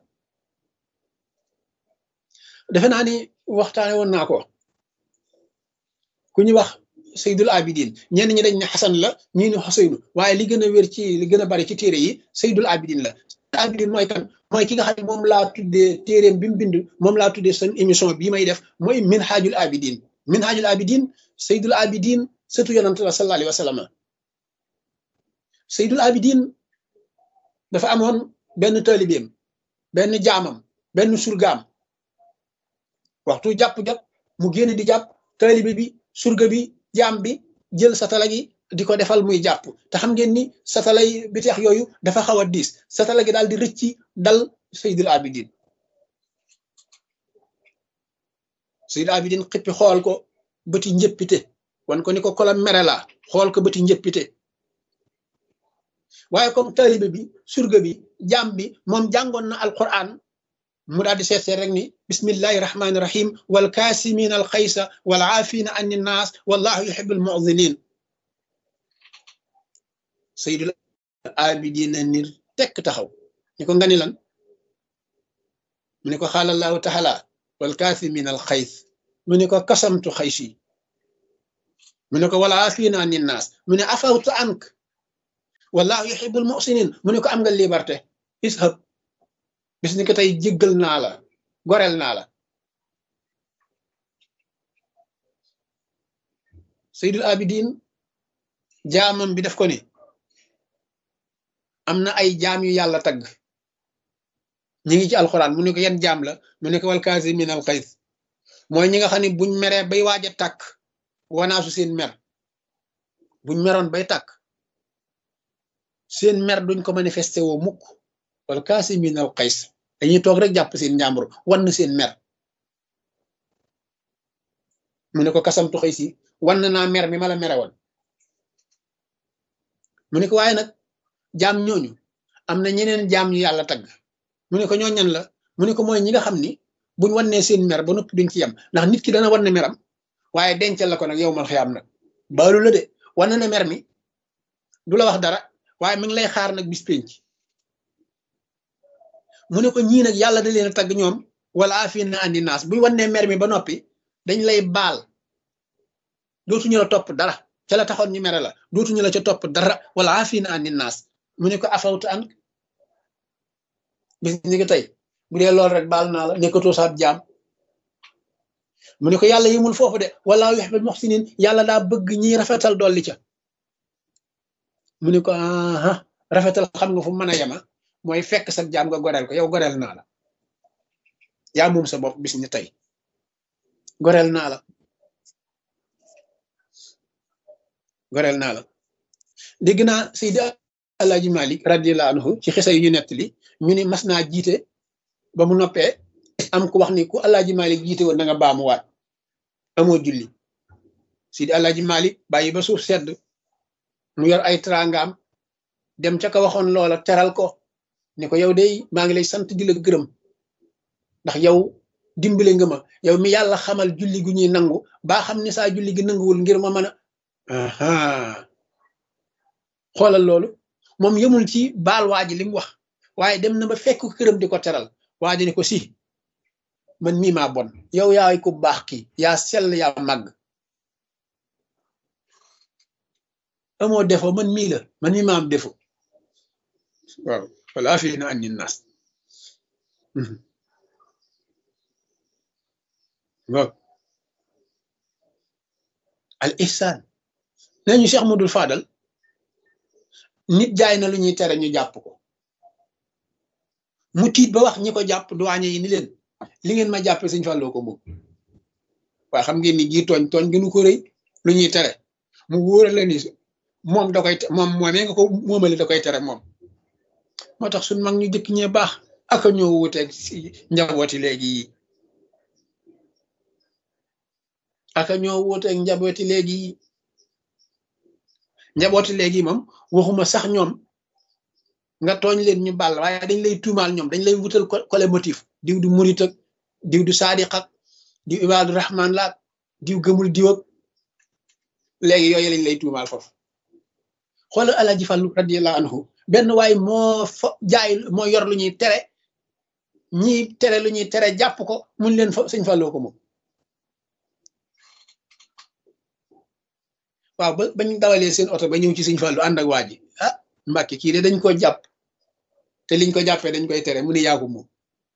defe naa ni waxtaane woon naa ko ku ñu wax Seydul Abidin ñenn ñi dañ ne Xasan la ñii ne Xuseynu waaye li gën a wér ci li gën a bari ci téere yi Seydul Abidin la Abidin mooy kan mooy ki nga xam ne moom laa tuddee téereem bi mu bind moom laa tuddee seen émission bii may def mooy Minhajul Abidin Minhajul Abidin Seydul Abidin sëtu yonante la sallallahu alayhi wa sallam Seydul Abidin dafa amoon benn taalibeem benn jaamam benn surgaam waxtu jàpp jot mu génn di jàpp taalibe bi surga bi jaam bi jël satala gi di ko defal muy jàpp te xam ngeen ni satalay bi teex yooyu dafa xaw a diis satala gi daal di rëcci dal Seydul Abidin Seydul Abidin xippi xool ko bëti njëppite wan ko ni ko kola mere la xool ko bëti njëppite waaye comme taalibe bi surga bi jaam bi moom jàngoon na alquran mu daal di seet seet rek ni bismillahi rahmaani rahim wal kaasimin al xaysa wal aafina an naas wallahu yuhibu al mu'dinin sayyidul abidina nir tekk taxaw ni ko nga ni lan mu ne ko xaala allahu taala wal kaasimin al xays mu ne ko kasamtu xaysi mu ne ko wal aafina an naas mu ne afawtu ank wallahu yuhibbul muhsinin mu ne ko am nga liberté ishab bis ni ko tey jéggal naa la goreel naa la Seydul Abidin jaamam bi def ko ni am na ay jaam yu yàlla tagg ñi ngi ci alxuraan mu ne ko yan jaam la mu ne ko wal kaasimin al xays mooy ñi nga xam ne buñ meree bay waaj a tàkk wanaasu seen mer buñ meroon bay tàkk seen mer duñ ko manifesté woo mukk wal kaasimin al xays dañuy toog rek jàpp seen njàmbur wann seen mer mu ne ko kasamtu xëy si wann naa mer mi ma la mere woon mu ne ko waaye nag jaam ñooñu am na ñeneen jaam ñu yàlla tagg mu ne ko ñoo ñan la mu ne ko mooy ñi nga xam ni buñ wannee seen mer ba noppi duñ ci yem ndax nit ki dana wanne meram waaye dencal la ko nag yow mal xiyaam nag baalu la de wann na mer mi du la wax dara waaye mi ngi lay xaar nag bis penc mu ne ko ñii nag yàlla da leen a tagg ñoom wala afina andi naas buñ wannee mer mi ba noppi dañ lay baal dootuñu la topp dara ca la taxoon ñu mere la dootuñu la ca topp dara wala afina andi naas mu ne ko afawtu an bis ni ko tey bu dee loolu rek baal naa la nekkatoo saab jaam mu ne ko yàlla yimul foofu de wala yuhibbul muhsinin yàlla daa bëgg ñiy rafetal dolli ca mu ne ko aha rafetal xam nga fu mën a yema mooy fekk sa jaam nga goreel ko yow goreel naa la yaa moom sa bopp bis ni tey goreel naa la goreel naa la dégg naa Seydi Alaaji Malik radiyallahu anhu ci xisa yu ñu nettali ñu ni mas naa jiite ba mu noppee am ku wax ni ku Alaaji Malik jiite woon na nga baamuwaat amoo julli Seydi Alaaji Malik bàyyi ba suuf sedd mu yor ay trangaam dem ca ka waxoon loola teral ko ne ko yow day maa ngi lay sant di la gërëm ndax yow dimbale nga ma yow mi yàlla xamal julli gu ñuy nangu baa xam ne saa julli gi nanguwul ngir ma mën a xoolal loolu moom yemul ci baal waa ji li mu wax waaye dem na ba fekk këram di ko teral waa ji ne ko si man mii maa bon yow yaay ku baax kii yaa sell yaa màgg amoo defo man mii la man mii maa am defo waaw wala fi na andi nas waaw al ihsan nañu Cheikh Modou Fadal nit jaay na lu ñuy tere ñu jàpp ko mu tiit ba wax ñi ko jàpp duwaañe yi ni leen li ngeen ma jàppe Sëñ Falloo ko moom waaye xam ngeen ni gii tooñ tooñ gënu ko rëy lu ñuy tere mu wóora la ni moom da koy moom moomee nga ko moomale da koy tere moom moo tax suñ mag ñu jëkk ñee baax aka ñoo wuteeg si njabooti léegi yi aka ñoo wuteeg njabooti léegi yi njabooti léegi moom waxuma sax ñoom nga tooñ leen ñu bàll waaye dañ lay tuumaal ñoom dañ lay wutal kole motif diw du murit ak diw du saadiq ak diw ibaadu rahman laak diw gëmul diw ak léegi yooyu lañ lay tuumaal foofu xoolal alaji fàllu radiyallahu anhu benn waay moo fa jaay moo yor lu ñuy tere ñi tere lu ñuy tere jàpp ko mun leen fa sëñ fàlloo ko moom waaw ba bañ dawalee seen oto ba ñëw ci sëñ fàllu ànd ak waa ji ah mbàkke kii de dañ ko jàpp te liñ ko jàppee dañ koy tere mu ni yaa ko moom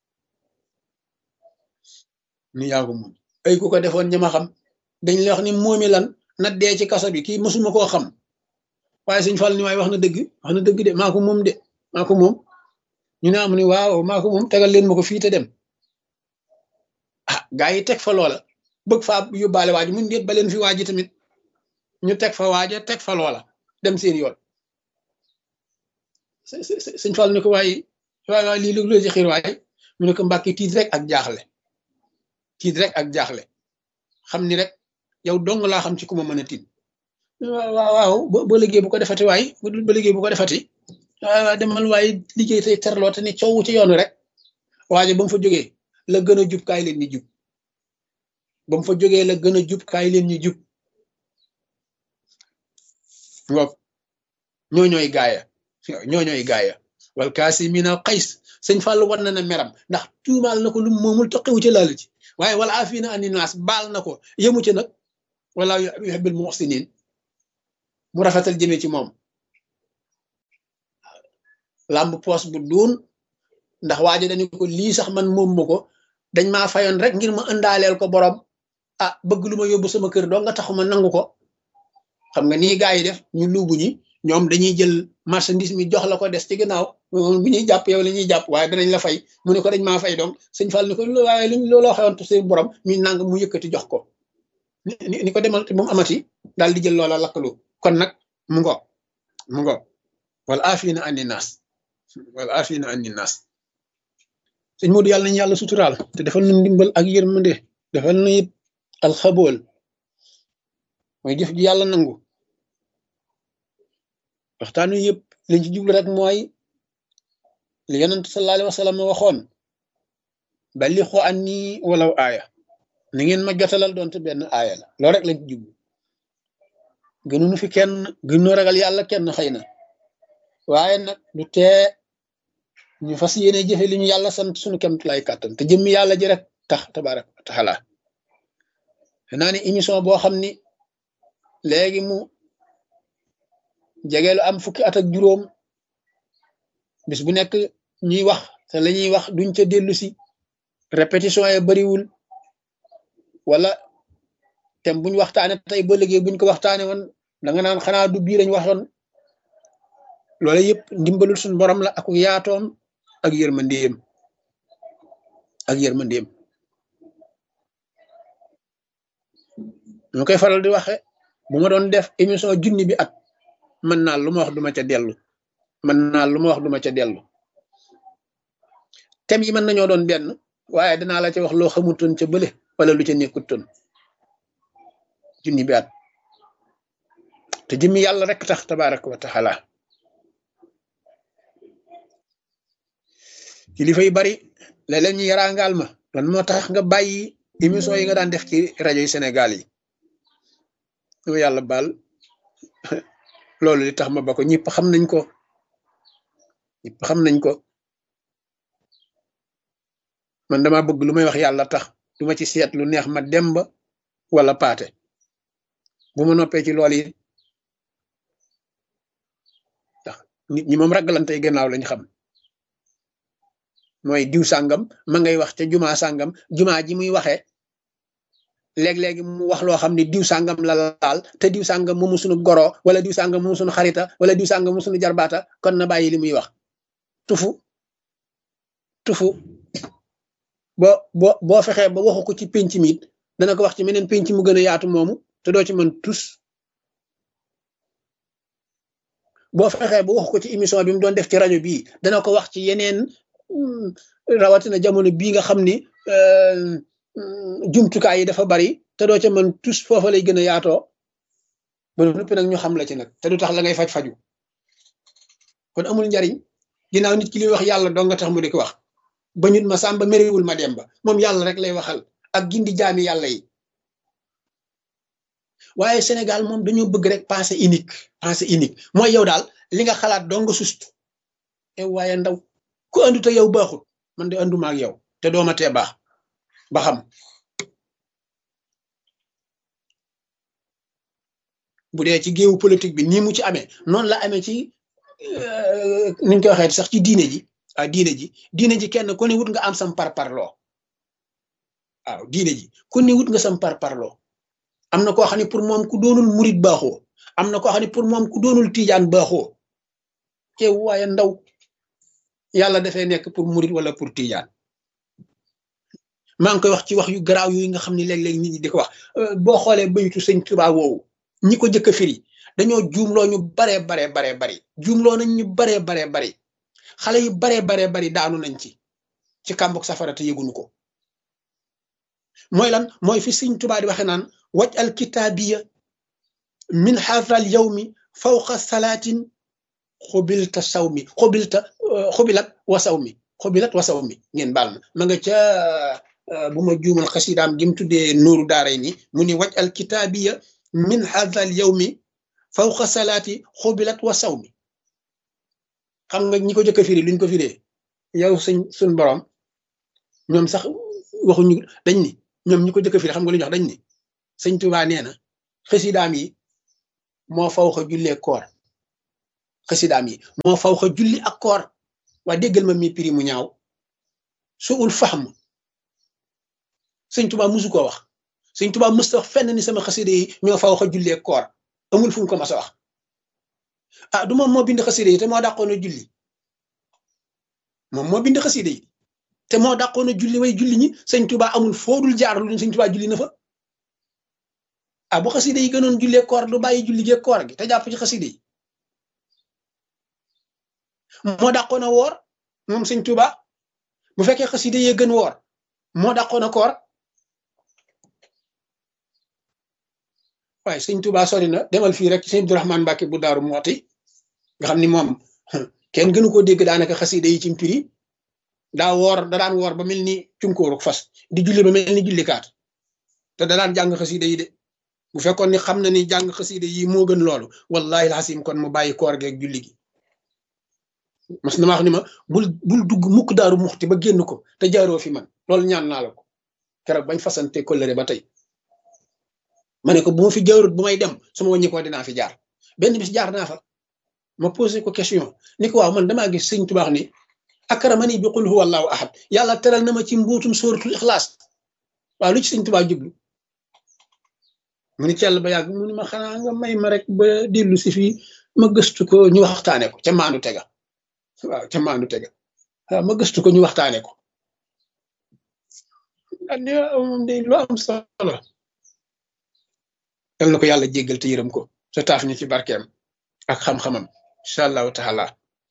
ni yaa ko moom ay ku ko defoon ñama xam dañ lay wax ni moomi lan na dee ci kaso bi kii mësuma koo xam waaye sëñ Fall ni waaye wax na dëgg wax na dëgg de maa ko moom de maa ko moom ñu ne am ni waaw maa ko moom tegal leen ma ko fii te dem ah gaa yi teg fa loola bëgg faa yóbbaale waaj mun déet ba leen fi waaji tamit ñu teg fa waaja teg fa loola dem seen yoon sëñ Fall ni ko waaye waaye waaye lii lu ci xiir waaye mu ne ko mbàkki tiit rek ak jaaxle tiit rek ak jaaxle xam ni rek yow dong laa xam ci ku ma mën a tiit waaw waaw ba liggéey bu ko defati waay ba liggéey bu ko defati waaw demal waaye liggéey tey terloo te ni coow ci yoonu rek waaye ba mu fa jógee la gën a jub kaay leen ñu jub ba mu fa jógee la gën a jub kaay leen ñu jub waaw ñoo ñooy gaaya ñoo ñooy gaaya wal kaasimiina xays sëñ Fallou war na na meram ndax tuumaal na ko lu moomul toqiwu ci laal ci waaye wala afiina ani naas baal na ko yemu ci nag wala yuhibbul muhsinin mu rafetal jëmee ci moom làmb poos bu duun ndax waajo dañu ko lii sax man moom ma ko dañ maa fayoon rek ngir ma ëndaaleel ko borom ah bëgg lu ma yóbbu sama kër doo nga taxuma nangu ko xam nga nii gaa yi def ñu luubu ñi ñoom dañuy jël marchandise mi jox la ko des ci gannaaw bu ñuy jàpp yow la ñuy jàpp waaye danañ la fay mu ne ko dañ maa fay donc sëñ Fall ni ko waaye luñ looloo xewoon te seen borom ñu nang mu yëkkati jox ko ni ko demal te bu mu amati daal di jël loola lakkalu kon nag mu ngo mu ngo wala afina anni naas wala afina anni naas sëñ Modou yàlla nañu yàlla suturaal te defal nu ndimbal ak yërmande defal nu it alxabool mooy jëf ji yàlla nangu waxtaan wi yëpp liñ ci jublu rek mooy li yonent sallallahu alayhi wa sallam waxoon balixu anni walaw aaya ni ngeen ma jotalal doonte benn aaya la loolu rek lañ ci jublu gënuñu fi kenn gënuñu ragal yàlla kenn xëy na waaye nag du tee ñu fas yéene jëfe li ñu yàlla sant suñu kemt lay kàttan te jëmmi yàlla ji rek tax tabarak wa taala naa ni émission boo xam ni léegi mu jegeelu am fukki at ak juróom bis bu nekk ñuy wax te la ñuy wax duñ ca dellu si répétition yi bariwul wala tem buñ waxtaane tey ba léegi buñ ko waxtaane woon da nga naan xanaa du bii lañ waxoon loolu yëpp ndimbalul suñu borom la ak yaatoom ak yërmandeem ak yërmandeem ñu koy faral di waxe bu ma doon def émission junni bi at mën naa lu ma wax duma ca dellu mën naa lu ma wax duma ca dellu thème yi mën nañoo doon benn waaye danaa la ca wax loo xamutoon ca bële wala lu ca nekkutoon junni bi at te jëmmi yàlla rek tax tabaraka wa taala kilifa yu bari léeg-léeg ñu yaraangaal ma lan moo tax nga bàyyi émission yi nga daan def ci rajo yi Sénégal yi yow yàlla baal loolu li tax ma ba ko ñëpp xam nañ ko ñëpp xam nañ ko man dama bëgg lu may wax yàlla tax du ma ci seet lu neex ma demba wala paate bu ma noppee ci lool yi ndax nit ñi moom ragalantey gannaaw lañ xam mooy diw sàngam ma ngay wax ca jumaa sàngam jumaa ji muy waxee léeg-léegi mu wax loo xam ne diw sàngam la laal te diw sàngam moomu suñu goro wala diw sàngam moomu suñu xarita wala diw sàngam moomu suñu jarbaata kon na bàyyi li muy wax tufu tufu boo boo boo fexee ba waxu ko ci penc mi it dana ko wax ci meneen penc mu gën a yaatu moomu te doo ci mën tus boo fexee ba waxu ko ci émission bi mu doon def ci rajo bii dana ko wax ci yeneen rawatina jamono bii nga xam ni jumtukaay yi dafa bari te doo ca mën tus foofa lay gën a yaatoo ba noppi nag ñu xam la ci nag te du tax la ngay faj faju kon amul njariñ ginnaaw nit ki li wax yàlla doo nga tax mu di ko wax ba ñut ma sàmba méréwul ma dem ba moom yàlla rek lay waxal ak gindi jaami yàlla yi waaye Sénégal moom dañoo bëgg rek pensée unique pensée unique mooy yow daal li nga xalaat doo nga sustu e waaye ndaw ku andu te yow baaxul man de anduma ak yow te dooma tee baax ba xam bu dee ci géewu politique bi nii mu ci amee noonu la amee ci niñ koy waxee sax ci diine ji ah diine ji diine ji kenn ku ne wut nga am sam par parloo waaw diine ji ku ne wut nga sam par parloo am na koo xam ne pour moom ku doonul murit baaxoo am na koo xam ne pour moom ku doonul tiijaan baaxoo te waaye ndaw yàlla dafay nekk pour murit wala pour tiijaan maa ngi koy wax ci wax yu garaaw yooyu nga xam ne léeg-léeg nit ñi di ko wax boo xoolee baytu sëñ Tuubaa woowu ñi ko jëkk a firi dañoo juumloo ñu baree baree baree bari juumloo nañ ñu baree baree bari xale yu baree baree bari daanu nañ ci ci kàmbuk safara te yëgunu ko mooy lan mooy fi sëñ Tuubaa di waxe naan waj al kitaabiya min xaafal yawmi fawqa salaatin xubilta saw mi xubilta xubilat wa saw mi xubilat wa saw mi ngeen baal ma ma nga ca bu ma juumal xasidaam gi mu tuddee nuuru daaray ni mu ni waj al kitaabiya min xaafal yawmi fawqa salaati xubilat wa saw mi xam nga ñi ko jëkk a firi luñ ko firee yow suñ suñ borom ñoom sax waxuñu dañ ni ñoom ñi ko jëkk a firi xam nga lu ñu wax dañ ni sëñ Tuubaa nee na xasidaam yi moo faw xa jullee koor xasidaam yi moo faw xa julli ak koor waa déggal ma mi prix mu ñaaw suul fahm sëñ Tuubaa musu koo wax sëñ Tuubaa musta wax fenn ni sama xasida yi ñoo fa wax a jullee koor amul fu mu ko mas a wax ah du moom moo bind xasida yi te moo dàqoon a julli moom moo bind xasida yi te moo dàqoon a julli way julli ñi sëñ Tuubaa amul foodul jaar lu sëñ Tuubaa julli na fa ah bu xasida yi gënoon jullee koor du bàyyi julli gee koor gi te jàpp ci xasida yi moo dàqoon a woor moom sëñ Tuubaa bu fekkee xasida yee gën woor moo dàqoon a koor waaye sëñ Tuubaa sori na demal fii rek sëñ Abdourahman Mbàkke bu daaru mooti nga xam ni moom kenn gënu koo dégg daanaka xasida yi ci mpiri daa woor da daan woor ba mel ni cunkóoru fas di julli ba mel ni jullikaat te da daan jàng xasida yi de bu fekkoon ni xam na ni jàng xasida yi moo gën loolu wallahi alxasim kon mu bàyyi koor geeg julli gi mas na ma wax ni ma bul bul dugg mukk daaru muxti ba génn ko te jaaroo fi man loolu ñaan naa la ko keroog bañ fasante kóllëre ba tey ma ne ko bu ma fi jaarut bu may dem su ma wàññi ko dinaa fi jaar benn bis jaar naa fa ma posé ko question ni ko waaw man damaa gis sëñ tubaax ni akramani bi qul huwa allahu ahad yàlla teral na ma ci mbuutum sóoratul ixlaas waaw lu ci sëñ tubaa jublu mu ni cell ba yàgg mu ni ma xanaa nga may ma rek ba dellu si fii ma gëstu ko ñu waxtaane ko ca maandu tega waaw ca maandu tega waaw ma gëstu ko ñu waxtaane ko andi moom day lu am solo yal na ko yàlla jéggal te yërëm ko te taaf ñu ci barkeem ak xam-xamam incha allahu taala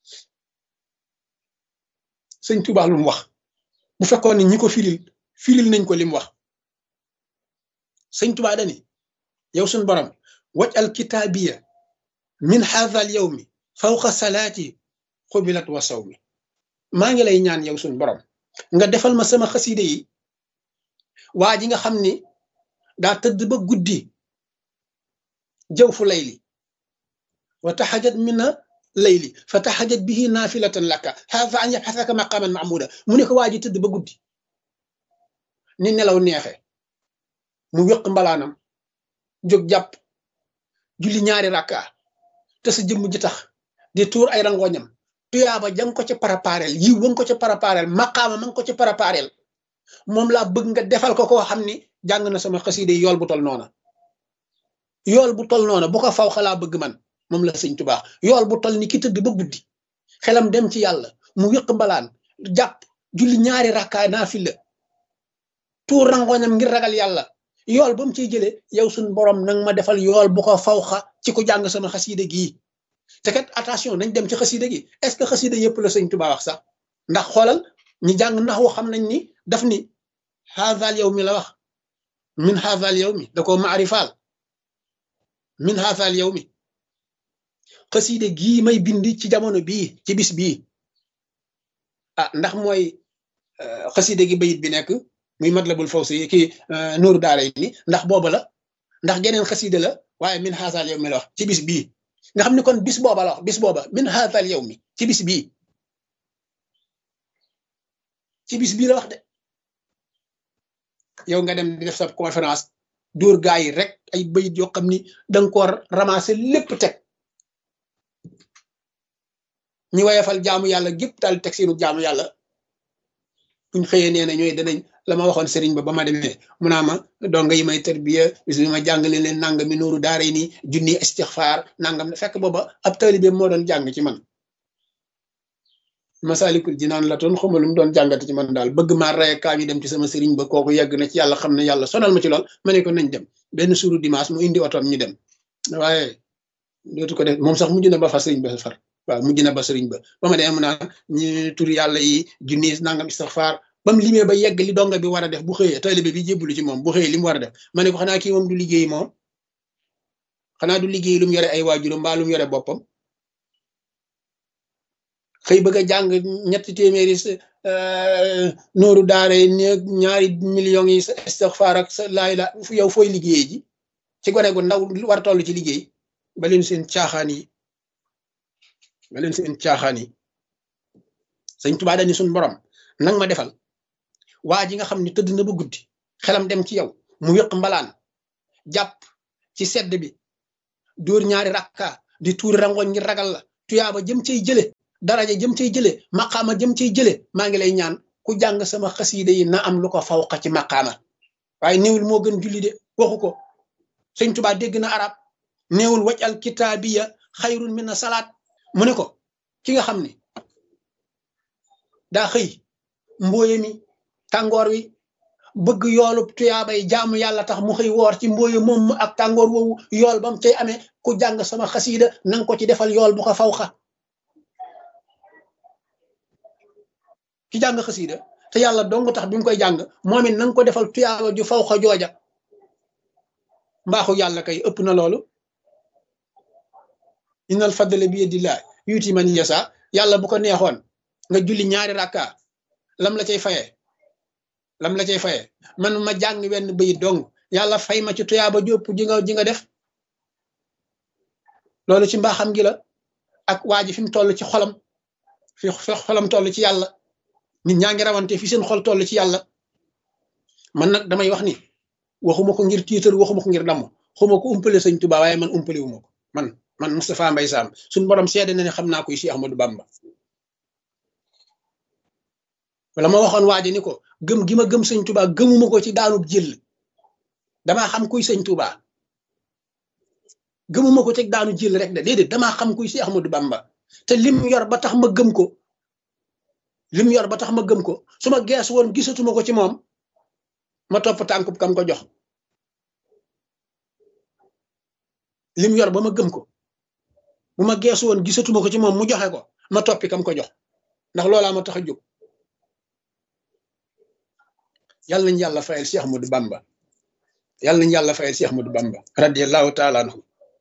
sëñ Tuubaa lu mu wax bu fekkoon ni ñi ko firil firil nañ ko li mu wax sëñ Tuubaa dani yow suñ borom waj al kitaabiya min haadha al yawmi fawqa salaati xubilat wa sawmi maa ngi lay ñaan yow suñ borom nga defal ma sama xaside yi waa ji nga xam ni daa tëdd ba guddi jëw fu layli wa taxajat mina layli fa taxajat bihi naafilatan laka hafa an yabxasaka maqaman mahmuda mu ne ko waa ji tëdd ba guddi ni nelaw neexe mu wéq mbalaanam jóg jàpp julli ñaari rakka te sa jëmm ji tax di tuur ay rangoñam tuyaaba jang ko ci parapareel yiw ba nga ko ci parapareel maqaama ma nga ko ci parapareel moom laa bëgg nga defal ko koo xam ni jàng na sama xaside yool bu tol noona yool bu tol noona bu ko faw xalaa bëgg man moom la sëñ tubaax yool bu tol ni ki tëdd ba guddi xelam dem ci yàlla mu wéq mbalaan jàpp julli ñaari rakkaay naa fi la tuur rangoñam ngir ragal yàlla yool ba mu ciy jëlee yow suñ borom nang ma defal yool bu ko faw xa ci ku jàng sama xaside gii te kat attention nañ dem ci xaside gi est-ce que xaside yëpp la sëñ tubaa wax sax ndax xoolal ñi jàng ndax woo xam nañ ni daf ni haazal yow mi la wax min haazal yow mi da ko maarifaal min haazal yow mi xaside gii may bind ci jamono bii ci bis bii ah ndax mooy xaside gi bayit bi nekk muy matlabul fawsi kii nuuru daara ni ndax booba la ndax geneen xaside la waaye min haazal yow mi la wax ci bis bii nga xam ne kon bis booba la wax bis booba min haazal yow mi ci bis bii ci bis bii la wax de yow nga dem di def sa conférence dóor gaa yi rek ay bayit yoo xam ni danga ko ramasser lépp teg ñi wayefal jaamu yàlla gépp daal teg seenu jaamu yàlla buñ xëyee nee na ñooy danañ la ma waxoon sëriñ ba ba ma demee mu naa ma donga yi may tarbiya bis bi ma jàngale leen nangam mi nooru daara ni junni istixfaar nangam fekk booba ab taalibe moo doon jàng ci man masalikul jinaan la toon xamalum doon jàngate ci man daal bëgg maa rey kaa ñu dem ci sama sëriñ ba kooku yegg na ci yàlla xam ne yàlla sonal ma ci lool ma ne ko nañ dem benn suuru dimanche mu indi otoom ñu dem waaye dootu ko def moom sax mujj na ba fa sëriñ ba far waaw mujj na ba sëriñ ba ba ma demee mu naan ñu tur yàlla yi junni nangam istixfaar ba mu limee ba yegg li donga bi war a def bu xëyee taalibe bi jébbalu ci moom bu xëyee li mu war a def ma ne ko xanaa kii moom du liggéey moom xanaa du liggéey lu mu yore ay waajuram mbaa lu mu yore boppam xëy bëgg a jàng ñetti téeméeri nooru daara yi ñaari millions yi sa istixfaar ak sa laay la yow fooy liggéey ji ci gone gu ndaw war toll ci liggéey ba leen seen caaxaan yi ba leen seen caaxaan yi sëñ Tuubaa dani suñ borom nang ma defal waa ji nga xam ne tëdd na ba guddi xelam dem ci yow mu wéq mbalaan jàpp ci sedd bi dóor ñaari rakka di tuuri rangoñ ngir ragal la tuyaaba jëm cay jële daraja jëm cay jële maqaama jëm cay jële maa ngi lay ñaan ku jàng sama xasiida yi na am lu ko fawqa ci maqaama waaye néewul moo gën julli de waxu ko sëñ Tuubaa dégg na arab néewul waj al kitaabiya xayrun min na salaat mu ne ko ki nga xam ne daa xëy mbooye mi tàngoor wi bëgg yoolub tuyaabay jaamu yàlla tax mu xëy woor ci mbooye moom ak tàngoor woowu yool ba mu cay amee ku jàng sama xasiida nanga ko ci defal yool bu ko fawxa ki jàng xasiida te yàlla dong tax bi mu koy jàng moom it nanga ko defal tuyaaba ju fawxa jooja mbaaxu yàlla kay ëpp na loolu innal fadla bi yadillah yuuti man yasa yàlla bu ko neexoon nga julli ñaari rakka lam la cay fayee lam la cay fayee man ma jàng wenn bayit dong yàlla fay ma ci tuyaaba jópp ji nga ji nga def loolu ci mbaaxam gi la ak waa ji fi mu toll ci xolam fi xolam toll ci yàlla nit ñaa ngi rawante fi seen xol toll ci yàlla man nag damay wax ni waxuma ko ngir tiitar waxuma ko ngir damm xuma ko umpale sëñ Tuubaa waaye man umpale wu ma ko man man Moustapha Mbaye Sam suñu borom seede na ne xam naa koy si Ahmadou Bamba wala ma waxoon waaji ni ko gëm gi ma gëm sëñ Tuubaa gëmuma ko ci daanub jël damaa xam kuy sëñ Tuubaa gëmuma ko ci daanu jël rek de déedéet damaa xam kuy si Ahmadou Bamba te lim yor ba tax ma gëm ko lim yor ba tax ma gëm ko su ma gees woon gisatuma ko ci moom ma topp tànkub kam ko jox lim yor ba ma gëm ko bu ma geesu woon gisatuma ko ci moom mu joxe ko ma toppi kam ko jox ndax loolaa ma tax a jóg yàlla nañ yàlla fayal Cheikh Ahmadou Bamba yàlla nañ yàlla fayal Cheikh Ahmadou Bamba radiyallahu taala anhu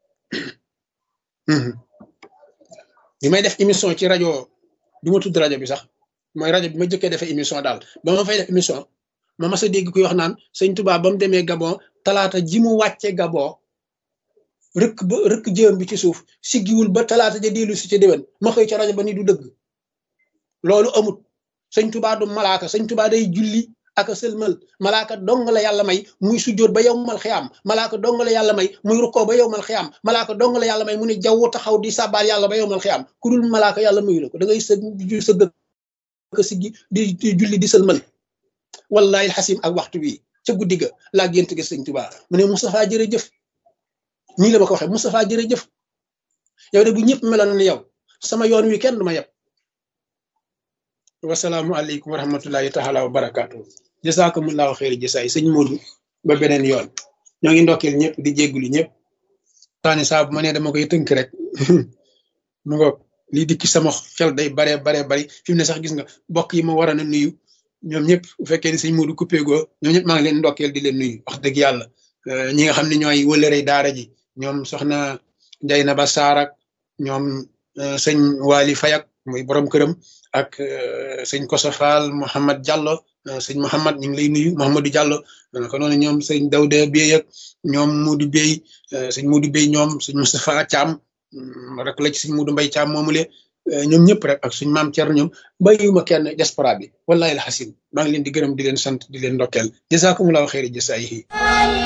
bi may def émission ci rajo du ma tudd rajo bi sax mooy rajo bi ma jëkkee defee émission daal ba ma fay def émission ma mas a dégg kuy wax naan sëñ Touba ba mu demee Gabon talaata ji mu wàcce Gabon rëkk ba rëkk jëm bi ci suuf siggiwul ba talaata ja dellu si ca déwén ma xëy ca rajo ba ni du dëgg loolu amut sëñ Touba du malaaka sëñ Touba day julli ak a sëlmal malaaka dong la yàlla may muy sujjóot ba yow mal xiyaam malaaka dong la yàlla may muy rukkoo ba yow mal xiyaam malaaka dong la yàlla may mu ne jaww taxaw di sàbbaal yàlla ba yow mal xiyaam ku dul malaaka yàlla mayu la ko da ngay së sëgg ka siggi di julli di sëlmal wallahi xasim ak waxtu wi ca guddi ga laa gént gi sëñ Tuubaa mu ne Moustapha jërëjëf nii la ma ko waxee Moustapha jërëjëf yow de bu ñëpp meloon ne yow sama yoon wi kenn du ma yeb wasalaamu aleykum wa rahmatullahi taala wa barakaatu jasakumullahu xeeri jasaay sëñ Modou ba beneen yoon ñoo ngi ndokkeel ñëpp di jéggulu ñëpp taani saa bu ma nee dama koy tënk rek mu ngoog lii dikki sama xel day bare bare bari fi mu ne sax gis nga bokk yi ma war a nuyu ñoom ñëpp bu fekkee ni sëñ Modou coupé goo ñoom ñëpp maa ngi leen ndokkeel di leen nuyu wax dëgg yàlla ñi nga xam ne ñooy wëlërey daara ji ñoom soxna Ndey na ba Saarak ñoom sëñ Waly Fayak muy borom këram ak sëñ Kosa Fall Mouhamad Diallo sëñ Mouhamad ñu ngi lay nuyu Mouhamadou Diallo ko noonu ñoom sëñ Dawda Bey ak ñoom Modou Bey sëñ Modou Bey ñoom sëñ Moustapha Thiam rek la ci sëñ Modou Mbaye Thiam moomule ñoom ñëpp rek ak suñ maam Thierno ñoom bàyyiwuma kenn diaspora bi wallahi alxasim maa ngi leen di gërëm di leen sant di leen ndokkeel jazakumullahu xeeri jasaayihi